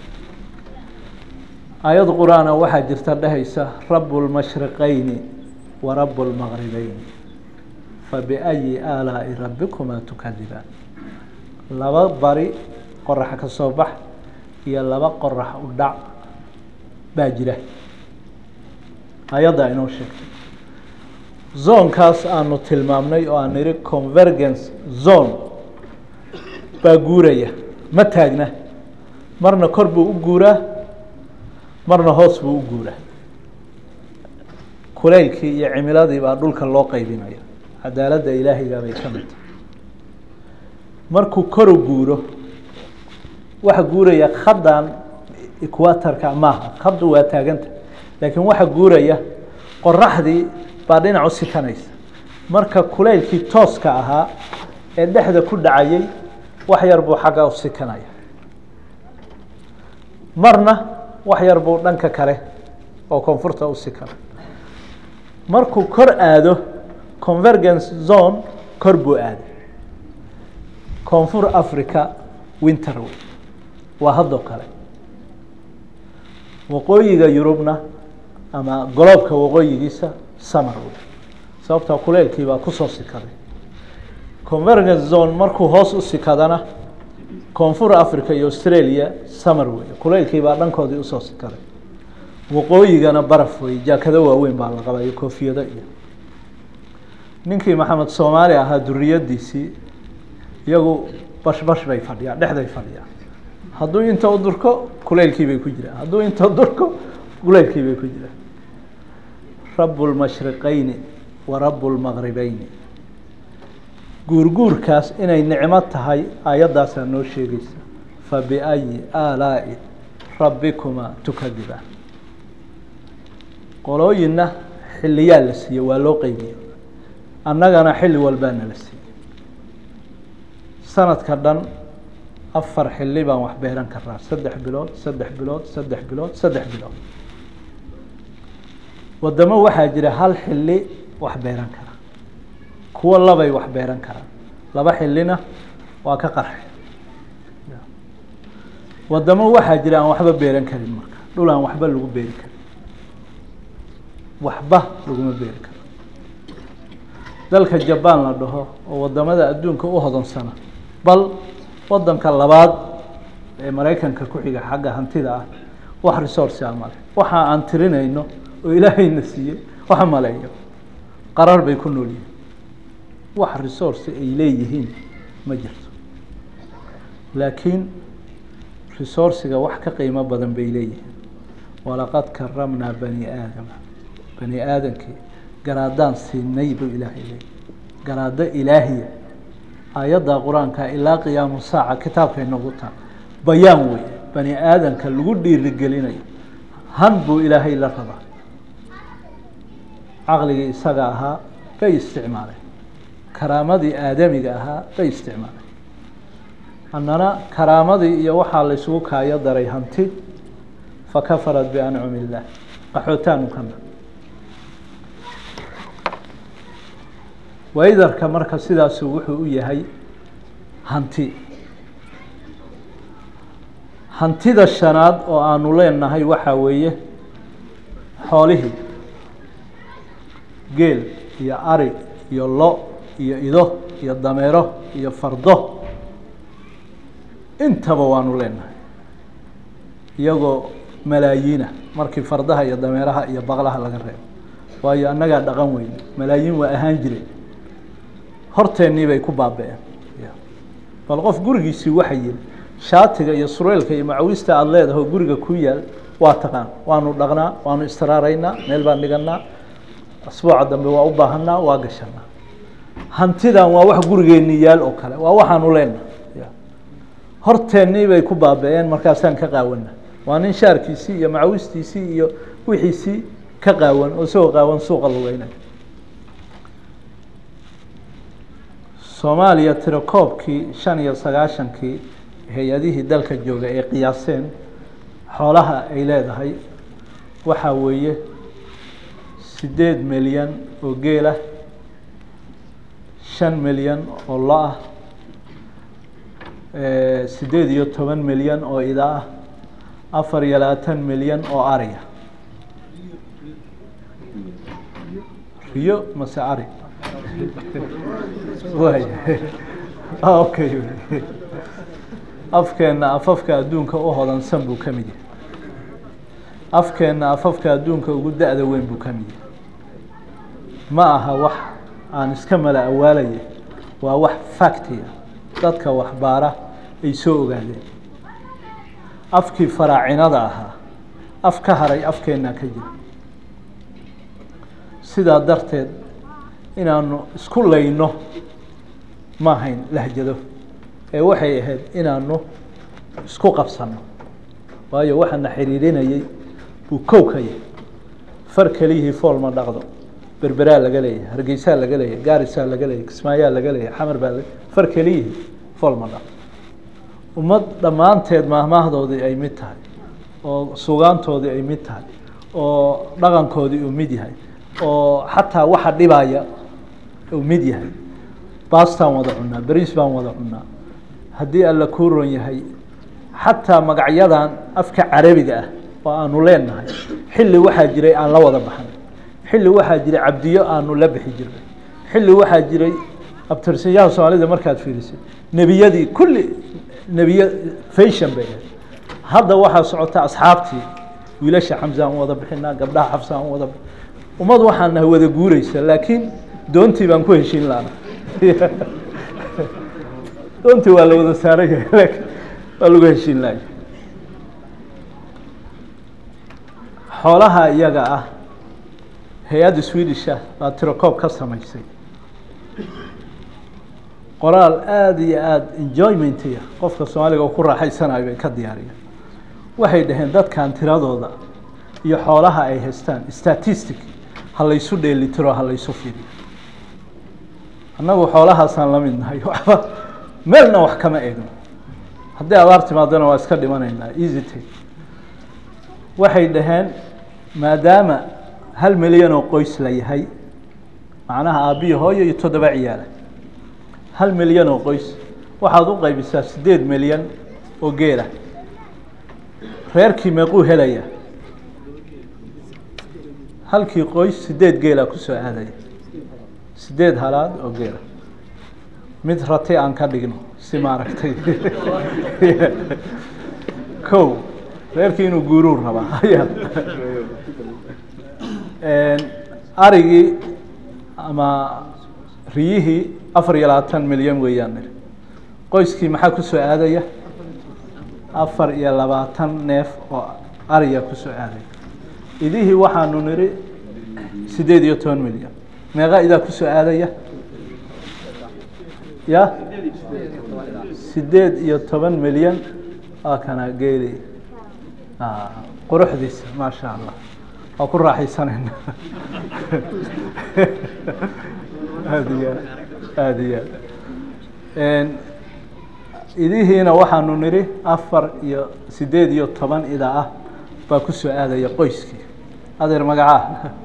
ayad qur-aana waxaa jirta dhehaysa rabu lmashriqayni wa rabu lmaqribeyni fabiayi aalaa'i rabbikumaa tukadibaan laba bari qorax ka soo bax iyo laba qorax u dhac baa jira ayadda inoo sheegtay zoonkaas aanu tilmaamnay oo aan nidhi convergence zone baa guuraya ma taagna marna kor buu u guuraa marna hoos buu u guuraa kuleylkii iyo cimiladii baa dhulka loo qaybinaya cadaaladda ilaahiga bay ka mid tahay markuu koru guuro waxa guuraya khaddan equatorka maaha khaddu waa taaganta laakiin waxa guuraya qoraxdii baa dhinac u sikanaysa marka kuleylkii tooska ahaa ee dhexda ku dhacayay wax yar buu xagga u sikanaya marna wax yar buu dhanka kale oo koonfurta u sikana markuu kor aado convergence zone kor buu aaday koonfur africa winter wey waa haddoo kale waqooyiga yurubna ama goloobka waqooyigiisa summer wey sababtaa kuleylkii baa kusoo sikaday convergence zone markuu hoos u sikadana koonfur africa iyo australia summer wey kuleylkii baa dhankoodii usoo sikaday waqooyigana baraf wey jaakado waaweyn baa la qaba iyo koofiyado iyo ninkii maxamed soomaali ahaa duriyadiisii iyagu bash bash bay fadhiyaan dhexday fadhiyaan hadduu inta u durko kuleylkii bay ku jiraan hadduu inta durko kuleylkii bay ku jiraan rabu lmashriqayni wa rabu lmaqribeyni guurguurkaas inay nicmo tahay ayaddaasaa noo sheegaysa fabiayi aalaa'i rabbikumaa tukadibaan qolooyinna xiliyaa la siiye waa loo qeybiye annagana xilli walbaa nala siiyey sanadka dhan afar xilli baan wax beeran karaa saddex bilood saddex bilood saddex bilood saddex bilood wadamo waxaa jira hal xilli wax beeran kara kuwo labay wax beeran karaan laba xillina waa ka qarxe wadamo waxaa jira aan waxba beeran karin marka dhul aan waxba lagu beeri karin waxba laguma beeri karo dalka jabaan la dhaho oo wadamada adduunka u hodonsana bal wadanka labaad ee maraykanka ku xiga xagga hantida ah wax resource a male waxa aan tirinayno oo ilaahayna siiyey waxa maleeyo qarar bay ku nool yihiin wax resource ay leeyihiin ma jirto laakiin resourciga wax ka qiimo badan bay leeyihiin walaqad karamnaa bani aadama bani aadamkii garaadaan siinay buu ilaahay leeyay garaado ilaahiya aayadda qur-aanka ilaa qiyaamu saaca kitaabkay noogu taa bayaan wey bani aadamka lagu dhiirigelinayo han buu ilaahay la rabaa caqligii isaga ahaa bay isticmaaleen karaamadii aadamiga ahaa bay isticmaaleen annana karaamadii iyo waxaa laysugu kaayo daray hanti fakafarat biancumi illaah qaxootaanu kana waydarka marka sidaasu wuxuu u yahay hanti hantida shanaad oo aanu leenahay waxaa weeye xoolihii geel iyo ari iyo lo iyo ido iyo dameero iyo fardo intaba waanu leenahay iyagoo malaayiina markii fardaha iyo dameeraha iyo baqlaha laga reebo waayo annagaa dhaqan weyn malaayiin waa ahaan jireen horteennii bay ku baaba-een bal qof gurigiisii waxa yiri shaatiga iyo sureylka iyo macawista aada leedahay oo guriga ku yaal waa taqaan waanu dhaqnaa waanu istiraaraynaa meel baan dhiganaa asbuuca dambe waa u baahanaa waa gashanaa hantidan waa wax gurigeenni yaal oo kale waa waxaanu leenahay horteennii bay ku baaba-een markaasaan ka qaawana waa nin shaarkiisii iyo macawistiisii iyo wixiisii ka qaawan oo isagoo qaawan suuqa lugeynay soomaaliya tirakoobkii shan iyo sagaashankii hay-adihii dalka jooga ay qiyaaseen xoolaha ay leedahay waxaa weeye sideed milyan oo geelah shan milyan oo lo ah sideed iyo toban milyan oo ida ah afar iyo labaatan milyan oo ariya riyo mase ari way okay afkeenna afafka adduunka u hodansan buu ka mid yahay afkeenna afafka adduunka ugu da-da weyn buu ka mid yahay ma aha wax aan iska mala awaalaya waa wax factiya dadka waxbaara ay soo ogaadeen afkii faraacinada ahaa af ka haray afkeennaa ka jira sidaa darteed inaanu isku layno ma ahayn lahjado ee waxay ahayd inaanu isku qabsano waayo waxaana xiriirinayay buu kow ka yahay far keliyihii fool ma dhaqdo berberaa laga leeyahay hargeysaa laga leeyahay gaarisaa laga leeyahay kismaayaa laga leeyahay xamar baa far keliyihii fool ma dhaqdo ummad dhammaanteed maahmaahdoodii ay mid tahay oo sugaantoodii ay mid tahay oo dhaqankoodii uu mid yahay oo xataa waxa dhibaya uu mid yahay baastaan wada cunaa beriis baan wada cunaa haddii alla kuu ron yahay xataa magacyadan afka carabiga ah oo aanu leenahay xilli waxaa jiray aan la wada baxnay xilli waxaa jiray cabdiyo aanu la bixi jirnay xilli waxaa jiray abtirsanyaha soomaalida markaad fiirisay nebiyadii kulli nebiya fashion bay ahayd hadda waxaa socota asxaabtii wiilasha xamsa aan wada bixinaa gabdhaha xafsa aan wada ummad waxaan nahay wada guureysa laakiin doontii baan ku heshiin laana doontii waa la wada saaran yahay laakiin waa lagu heshiin laaya xoolaha iyaga ah hay-adda swedisha baa tirocoob ka samaysay qoraal aada iyo aada enjoymentiya qofka soomaaliga oo ku raaxaysanayo bay ka diyaariyeen waxay dhaheen dadkan tiradooda iyo xoolaha ay haystaan statistic ha laysu dheelitiro ha laysu fiiriyo annagu xoolahaasaan la mid nahay waxba meelna wax kama eegno haddii abaar timaadona waa iska dhimanaynaa easy take waxay dhaheen maadaama hal milyan oo qoys la yahay macnaha aabbihi hooyo iyo toddoba ciyaala hal milyan oo qoys waxaad u qaybisaa siddeed milyan oo geela reerkii meequu helaya halkii qoys siddeed geela kusoo aadaya siddeed halaad oo geela mid rati aan ka dhigno si maaragtay kow reerkii inuu guuruu rabaa ayaa arigii ama riyihii afar iyo labaatan milyan weeyaan nir qoyskii maxaa kusoo aadaya afar iyo labaatan neef oo ariya kusoo aadaya idihii waxaanu niri siddeed iyo toban milyan meeqa idaa kusoo aadaya ya siddeed iyo toban milyan waa kana geeli quruxdiisa maasha allah waa ku raaxaysanayna aada iyo aada iyo aad idihiina waxaanu nidhi afar iyo siddeed iyo toban ida ah baa kusoo aadaya qoyskii adeer magacaa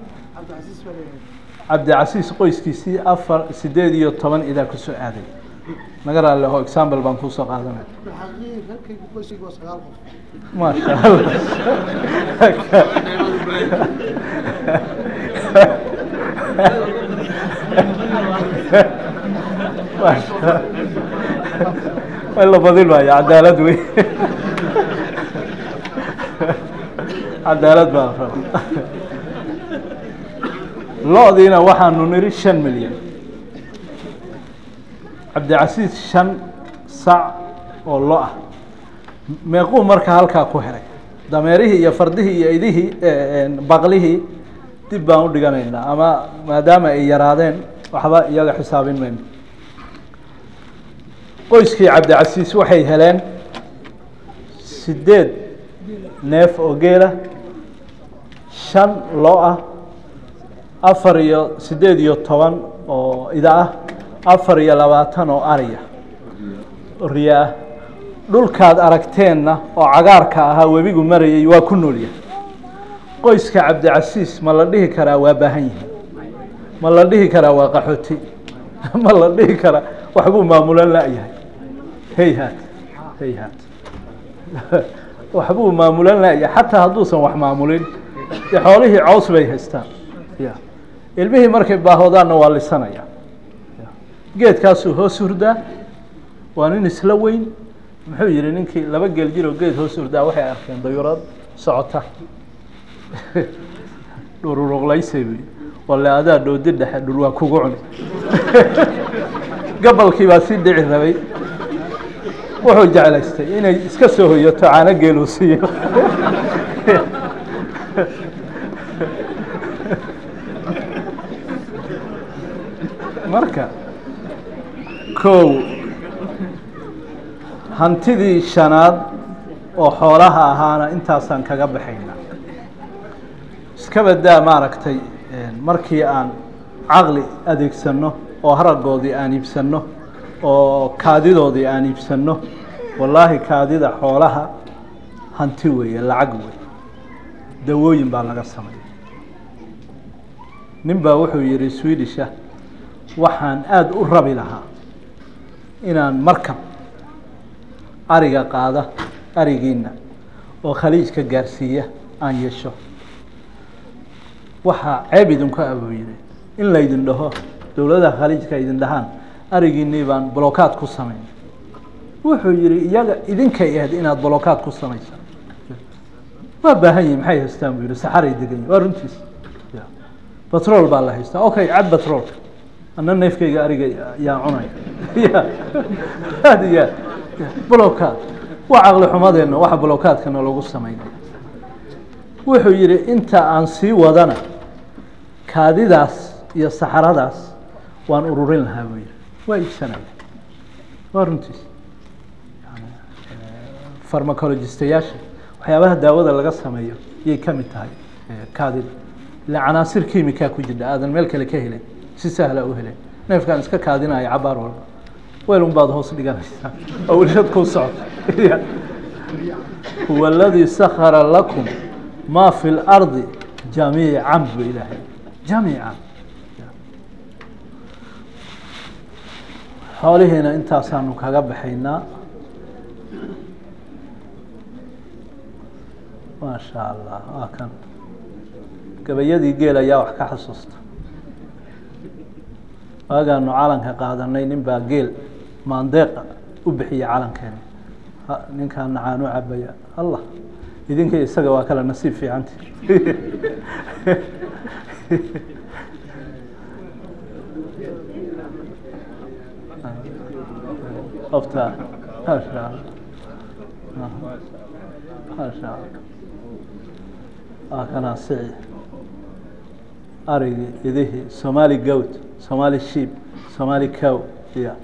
cabdicasiis qoyskiisii afar siddeed iyo toban idaa kusoo aaday naga raalli aho example baan kuusoo qaadanaya maasha allah way la badin maayo cadaalad wey cadaalad baa raba lo-diina waxaanu niri shan milyan cabdicasiis shan sac oo lo ah meequu marka halkaa ku helay dameerihii iyo fardihii iyo idihii baqlihii dib baan u dhiganaynaa ama maadaama ay yaraadeen waxba iyaga xisaabin mayno qoyskii cabdicasiis waxay heleen siddeed neef oo geela shan lo ah afar iyo siddeed iyo toban oo ida ah afar iyo labaatan oo ariya oo riya ah dhulkaad aragteenna oo cagaarka ahaa webigu marayay waa ku noolyahay qoyska cabdicasiis ma la dhihi karaa waa baahan yihin ma la dhihi karaa waa qaxooti ma la dhihi karaa waxbuu maamulan la-yahay hayhaat hayhaat waxbuu maamulan la-yahay xataa hadduusan wax maamulin dee xoolihii caws bay haystaan ya ilmihii markay baahoodaanna waa lisanaya geedkaasuu hoos hurdaa waa nin isla weyn muxuu yihi ninkii laba geel jiroo geed hoos hurdaa waxay arkeen dayurad socota dhururuqlaysay buy walle adaa dhoodi dhexe dhul waa kugu cuni gabalkii baa sii dhici rabay wuxuu jeclaystay inay iska soo hoyato caano geeluu siiyo marka kow hantidii shanaad oo xoolaha ahaana intaasaan kaga baxayna iska badaa maaragtay markii aan caqli adeegsanno oo haragoodii aan iibsanno oo kaadidoodii aan iibsanno wallaahi kaadida xoolaha hanti weeye lacag wey dawooyin baa laga sameeya nin baa wuxuu yihi swedisha waxaan aada u rabi lahaa inaan markab ariga qaada arigiina oo khaliijka gaarsiiya aan yeesho waxaa ceeb idinku abuu yihi in laydin dhaho dowladaha khaliijka idin dhahaan arigiinii baan blokaad ku samayn wuxuu yihi iyaga idinkay ahayd inaad blokaad ku samaysa waa baahan yihin maxay haystaan buu yihi saxaray degan yihin waa runtiis batrol baa la haystaa okay cad batrolka ana neefkayga ariga yaa cunaya ya aad iyo aad blokaad waa caqli xumadeenna waxa blokaadkana lagu samaynaya wuxuu yihi inta aan sii wadana kaadidaas iyo saxaradaas waan ururin lahaa buu yihi waa iibsanaya waa runtiis farmacologistayaasha waxyaabaha daawada laga sameeyo yay ka mid tahay kaadida ila canaasir kimika ku jirta aadan meel kale ka helin si sahla u helen neefkaan iska kaadinaya cabaar walba weel un baad hoos dhiganaysaa oo welshad kuu socota huwa aladii sakara lakum ma fi اlardi jamiican bu ilaahay jamiican xoolihiina intaasaanu kaga baxaynaa maa sha allah waa kan gabayadii geel ayaa wax ka xasuusta waagaanu calanka qaadanay nin baa geel maandeeqa u bixiyay calankeena ninkaa nacaanu cabaya allah idinka isaga waa kale nasiib fiicanti ofta maasha allah maasha allah waa kanaa sici arigii idihii somali goat somali sheep somali cow ya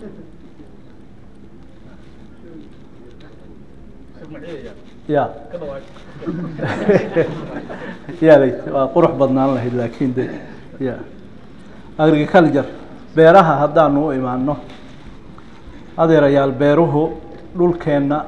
ya yalay waa qurux badnaan lahayd laakin de ya agriculture beeraha haddaanu u imaano adeerayaal beeruhu dhulkeenna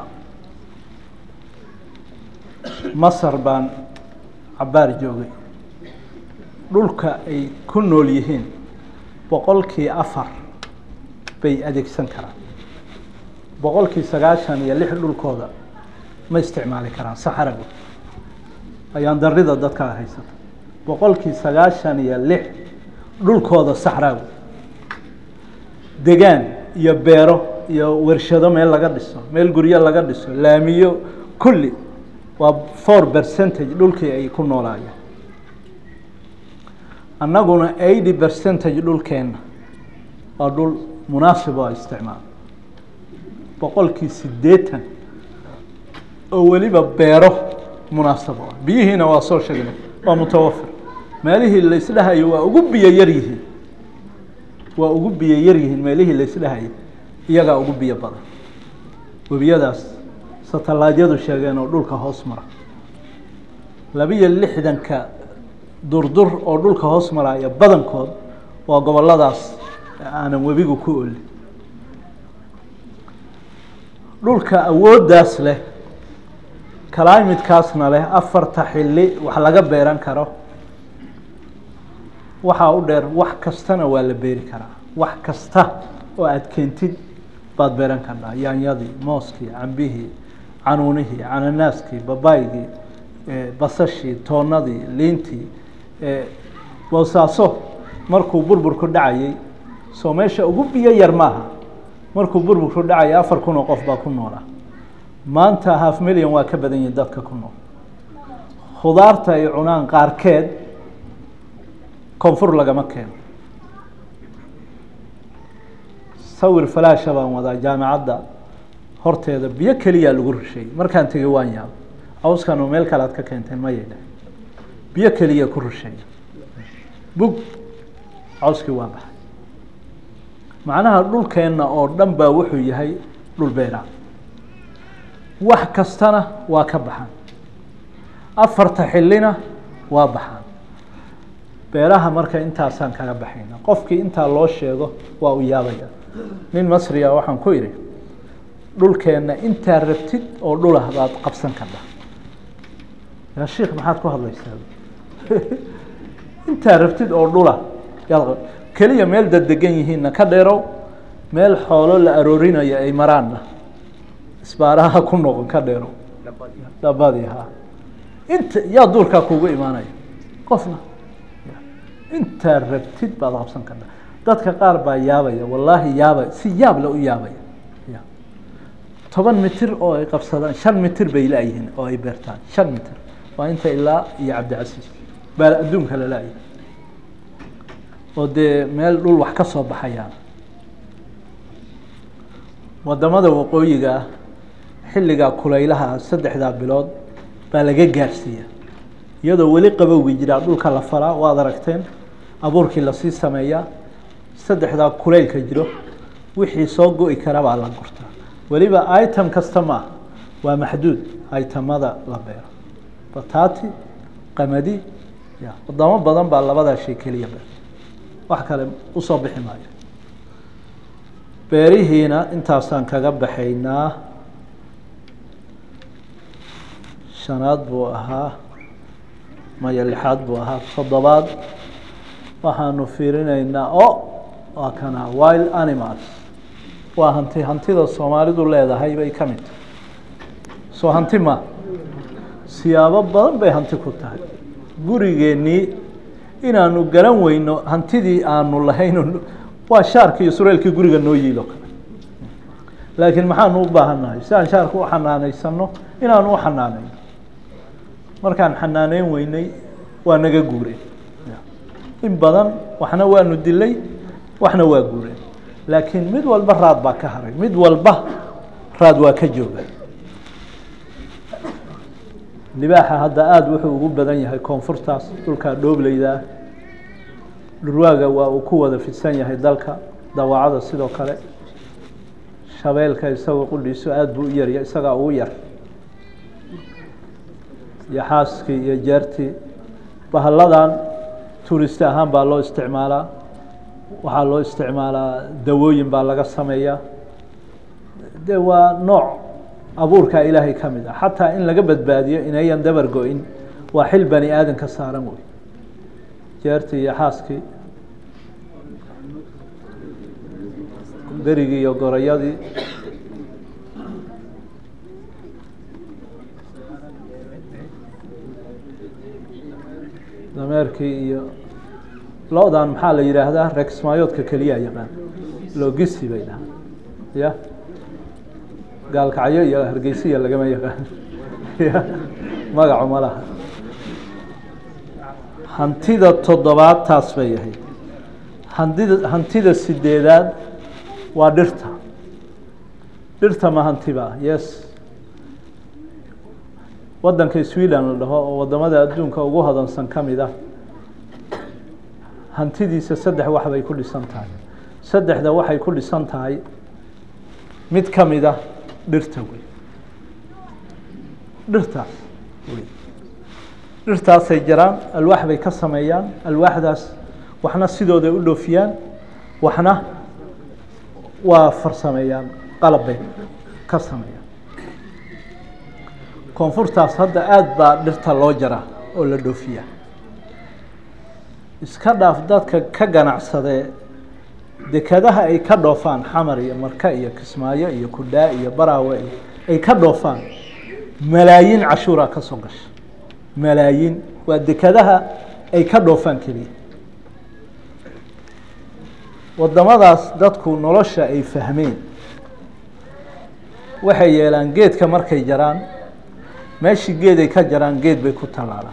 masar baan cabaar joogay dhulka ay ku nool yihiin boqolkii afar bay adeegsan karaan boqolkii sagaashan iyo lix dhulkooda ma isticmaali karaan saxaragu ayaan darida dadkaa haysata boqolkii sagaashan iyo lix dhulkooda saxraagu degaan iyo beero iyo warshado meel laga dhiso meel guryo laga dhiso laamiyo kulli waa four percentage dhulkii ay ku noolaayeen annaguna eighty percentage dhulkeenna waa dhul munaasib oo isticmaal boqolkii siddeetan oo weliba beero munaasabo ah biyihiina waa soo sheegnay waa mutawafir meelihii laysdhahayo waa ugu biyo yar yihiin waa ugu biyo yar yihiin meelihii laysdhahayo iyagaa ugu biyo badan webiyadaas satalaadyadu sheegeen oo dhulka hoos mara labiyo lixdanka durdur oo dhulka hoos maraya badankood waa goboladaas aanan webigu ku olin dhulka awooddaas leh climidkaasna leh afarta xilli wax laga beeran karo waxaa u dheer wax kastana waa la beeri karaa wax kasta oo aada keentid baad beeran kartaa yaanyadii mooskii cambihii canuunihii cananaaskii babaygii basashii toonadii liintii boosaaso markuu burburku dhacayay soo meesha ugu biyo yar maaha markuu burburku dhacayay afar kun oo qof baa ku noolaa maanta half million waa ka badan yihin dadka ku nool khudaarta ay cunaan qaarkeed koonfur lagama keeno sawir falaasha baan wadaa jaamicadda horteeda biyo keliyaa lagu rusheeyey markaan tegey waan yaabo cawskan oo meel kale aad ka keenteen ma yeedha biyo keliya ku rusheeya bug cawskii waa baxay macnaha dhulkeenna oo dhan baa wuxuu yahay dhul beeraa wax kastana waa ka baxaan afarta xillina waa baxaan beeraha marka intaasaan kaga baxayna qofkii intaa loo sheego waa u yaabaya nin masriya waxaan ku idhi dhulkeenna intaa rabtid oo dhulah baad qabsan kartaa yaa sheikh maxaad ku hadlaysaa intaa rabtid oo dhula yaad keliya meel daddegan yihiinna ka dheerow meel xoolo la aroorinayo ay maraanna isbaaraha ku noqon ka dheerow dhabadii ha inta yaa duurkaa kuugu imaanaya qofna intaa rabtid baad qabsan kartaa dadka qaar baa yaabaya wallaahi yaabay si yaab le u yaabaya ya toban mitir oo ay qabsadaan shan mitir bay la-yihiin oo ay beertaan shan mitir waa inta ilaa iyo cabdicasiis baa adduunka la la-yahy oo dee meel dhul wax ka soo baxayaan wadamada waqooyiga ah xilligaa kulaylaha saddexdaa bilood baa laga gaarsiiya iyadoo weli qabowgi jiraa dhulka la falaa waad aragteen abuurkii lasii sameeyaa saddexdaa kulaylka jiro wixii soo go-i kara baa la gurtaa weliba item kasta maaha waa maxduud itemada la beero batati qamadi ya wadamo badan baa labadaa shay keliya beer wax kale usoo bixi maayo beerihiina intaasaan kaga baxaynaa shanaad buu ahaa maya lixaad buu ahaa toddobaad waxaanu fiirinaynaa o waa kana wild animals waa hanti hantida soomaalidu leedahay bay ka mid tahay soo hanti ma siyaabo badan bay hanti ku tahay gurigeennii inaanu garan weyno hantidii aanu lahayn waa shaarkii iyo sureelkii guriga noo yiilo kale laakiin maxaanu u baahannahay si aan shaarka u xanaanaysano inaanu u xanaanayno markaan xanaaneyn weynay waa naga guureen in badan waxna waanu dilay waxna waa guureen laakiin mid walba raad baa ka haray mid walba raad waa ka jooga libaaxa hadda aada wuxuu ugu badan yahay koonfurtaas dhulkaa dhoobleydaa dhurwaaga waa uu ku wada fidsan yahay dalka dawaacada sidoo kale shabeelka isagoo qudhiisu aada buu u yarya isagaa ugu yar iyo xaaskii iyo jeertii bahalladan tuurist ahaan baa loo isticmaalaa waxaa loo isticmaalaa dawooyin baa laga sameeyaa de waa nooc abuurkaa ilaahay ka mid ah xataa in laga badbaadiyo inayan dabar go-in waa xil bani aadan ka saaran wey jeertii iyo xaaskii berigii iyo gorayadii dameerkii iyo lo-dan maxaa la yidhaahdaa regsmaayoodka keliya yaqaan logisi bay dhahaan ya gaalkacyo iyo hargeysiya lagama yaqaan ya magacu ma laha hantida toddobaad taas bay ahayd hantida hantida sideedaad waa dhirta dhirta ma hantiba yes waddanka sweden la dhaho oo waddamada adduunka ugu hodansan ka mid ah hantidiisa saddex wax bay ku dhisan tahay saddexda waxay ku dhisan tahay mid ka mid ah dhirta wey dhirtaas wey dhirtaasay jaraan alwaax bay ka sameeyaan alwaaxdaas waxna sidooday u dhoofiyaan waxna waa farsameeyaan qalab bay ka sameeyaan koonfurtaas hadda aada baa dhirta loo jaraa oo la dhoofiyaa iska dhaaf dadka ka ganacsadee dekadaha ay ka dhoofaan xamar iyo marka iyo kismaayo iyo kudhaa iyo baraawe iyo ay ka dhoofaan malaayiin cashuuraa ka soo gasha malaayiin waa dekadaha ay ka dhoofaan keliya waddamadaas dadku nolosha ay fahmeen waxay yeelaan geedka markay jaraan meeshii geed ay ka jaraan geed bay ku tallaalaan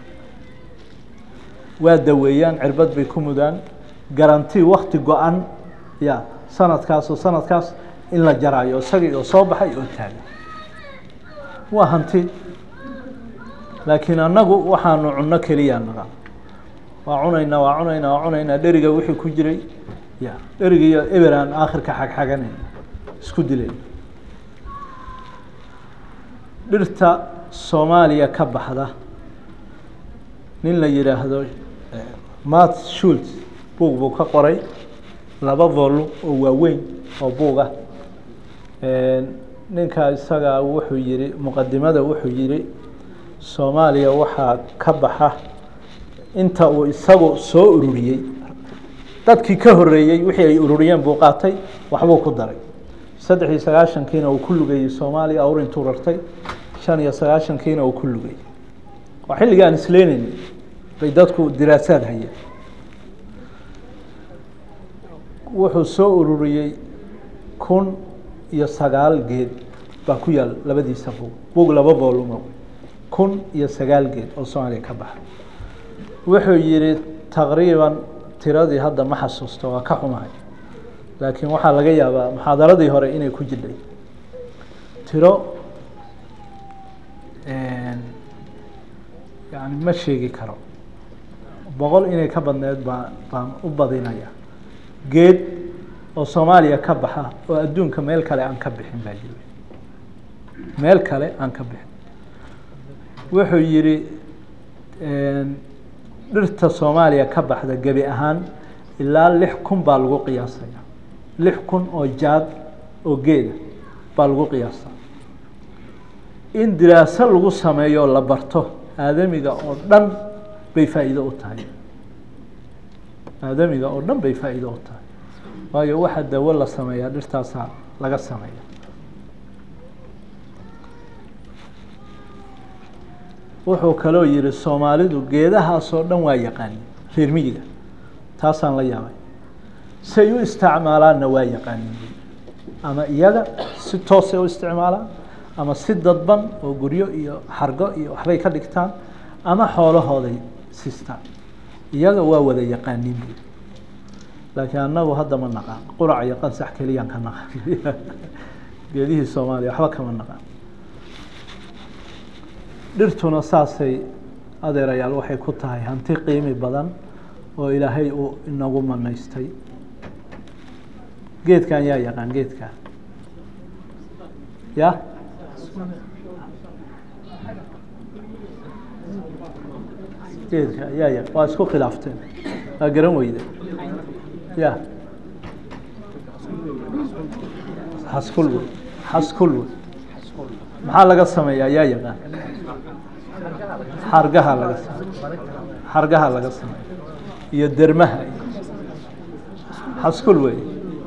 waa daweeyaan cirbad bay ku mudaan garanti wakti go-an ya sanadkaas oo sanadkaas in la jaraayo isagii oo soo baxay oo taagan waa hanti laakiin annagu waxaanu cunno keliya naqa waa cunaynaa waa cunaynaa waa cunaynaa dheriga wixii ku jiray ya dheriga iyo eber aan aakhirka xagxaganayn isku dilayn dhirta soomaaliya ka baxda nin la yidhaahdo mat shults buug buu ka qoray laba volum oo waaweyn oo buuga ninka isaga wuxuu yihi muqadimada wuxuu yihi soomaaliya waxaa ka baxa inta uu isagu soo ururiyey dadkii ka horeeyey wixii ay ururiyeen buu qaatay waxbuu ku daray saddex iyo sagaaشhankiina uu ku lugayey soomaaliya awr intuu rartay shan iyo sagaaشhankiina uu ku lugayey waa xilliga aan isleynayna bay dadku diraasaad hayeen wuxuu soo ururiyey kun iyo sagaal geed baa ku yaal labadiisa bug bug laba volumo kun iyo sagaal geed oo soomaaliya ka baxa wuxuu yihi taqriiban tiradii hadda ma xasuusto waa ka xumahay laakiin waxaa laga yaabaa muxaadaradii hore inay ku jidhay tiro yani ma sheegi karo boqol inay ka badneed baa baan u badinaya geed oo soomaaliya ka baxa oo adduunka meel kale aan ka bixin baa jira meel kale aan ka bixin wuxuu yihi dhirta soomaaliya ka baxda gebi ahaan ilaa lix kun baa lagu qiyaasaya lix kun oo jaad oo geeda baa lagu qiyaastaa in diraaso lagu sameeyo oo la barto aadamiga oo dhan bay faa'iido u tahay aadamiga oo dhan bay faa'iido u tahay waayo waxa dawo la sameeyaa dhirtaasaa laga sameeya wuxuu kaloo yihi soomaalidu geedahaasoo dhan waa yaqaanin reer miyiga taasaan la yaabay say u isticmaalaanna waa yaqaanin ama iyaga si toosay u isticmaalaan ama si dadban oo guryo iyo xargo iyo waxbay ka dhigtaan ama xoolahooday sistaan iyaga waa wada yaqaanin bu laakiin annagu hadda ma naqaan qurac iyo qansax keliyaan ka naqan geedihii soomaaliya waxba kama naqaan dhirtuna saasay adeerayaal waxay ku tahay hanti qiimi badan oo ilaahay uu inagu manaystay geedkan yaa yaqaan geedkan ya geedka yaa ya waa isku khilaafteen waa garan weyde ya xaskul wey xaskul wey maxaa laga sameeyaa yaa yaqaan xargaha laga sameey xargaha laga sameeya iyo dermaha xaskul wey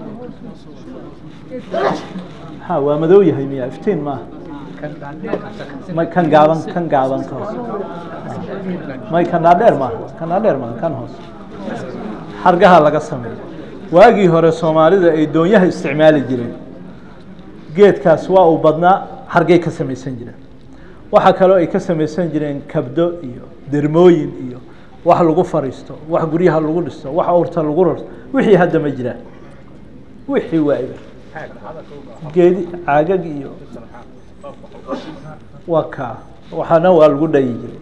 ha waa madow yahay miya iftiin maaha may kan gaaban kan gaaban ka hoos may kan dhaadheer maaha kan dhaadheer maaha kan hoos xargaha laga sameeya waagii hore soomaalida ay doonyaha isticmaali jireen geedkaas waa uu badnaa xargay ka samaysan jireen waxaa kaloo ay ka samaysan jireen kabdo iyo dermooyin iyo wax lagu fariisto wax guryaha lagu dhisto wax awrta lagu rarto wixii hadda ma jiraan wixii waa eber geedi caagag iyo waa kaa waxaana waa lagu dhayi jiray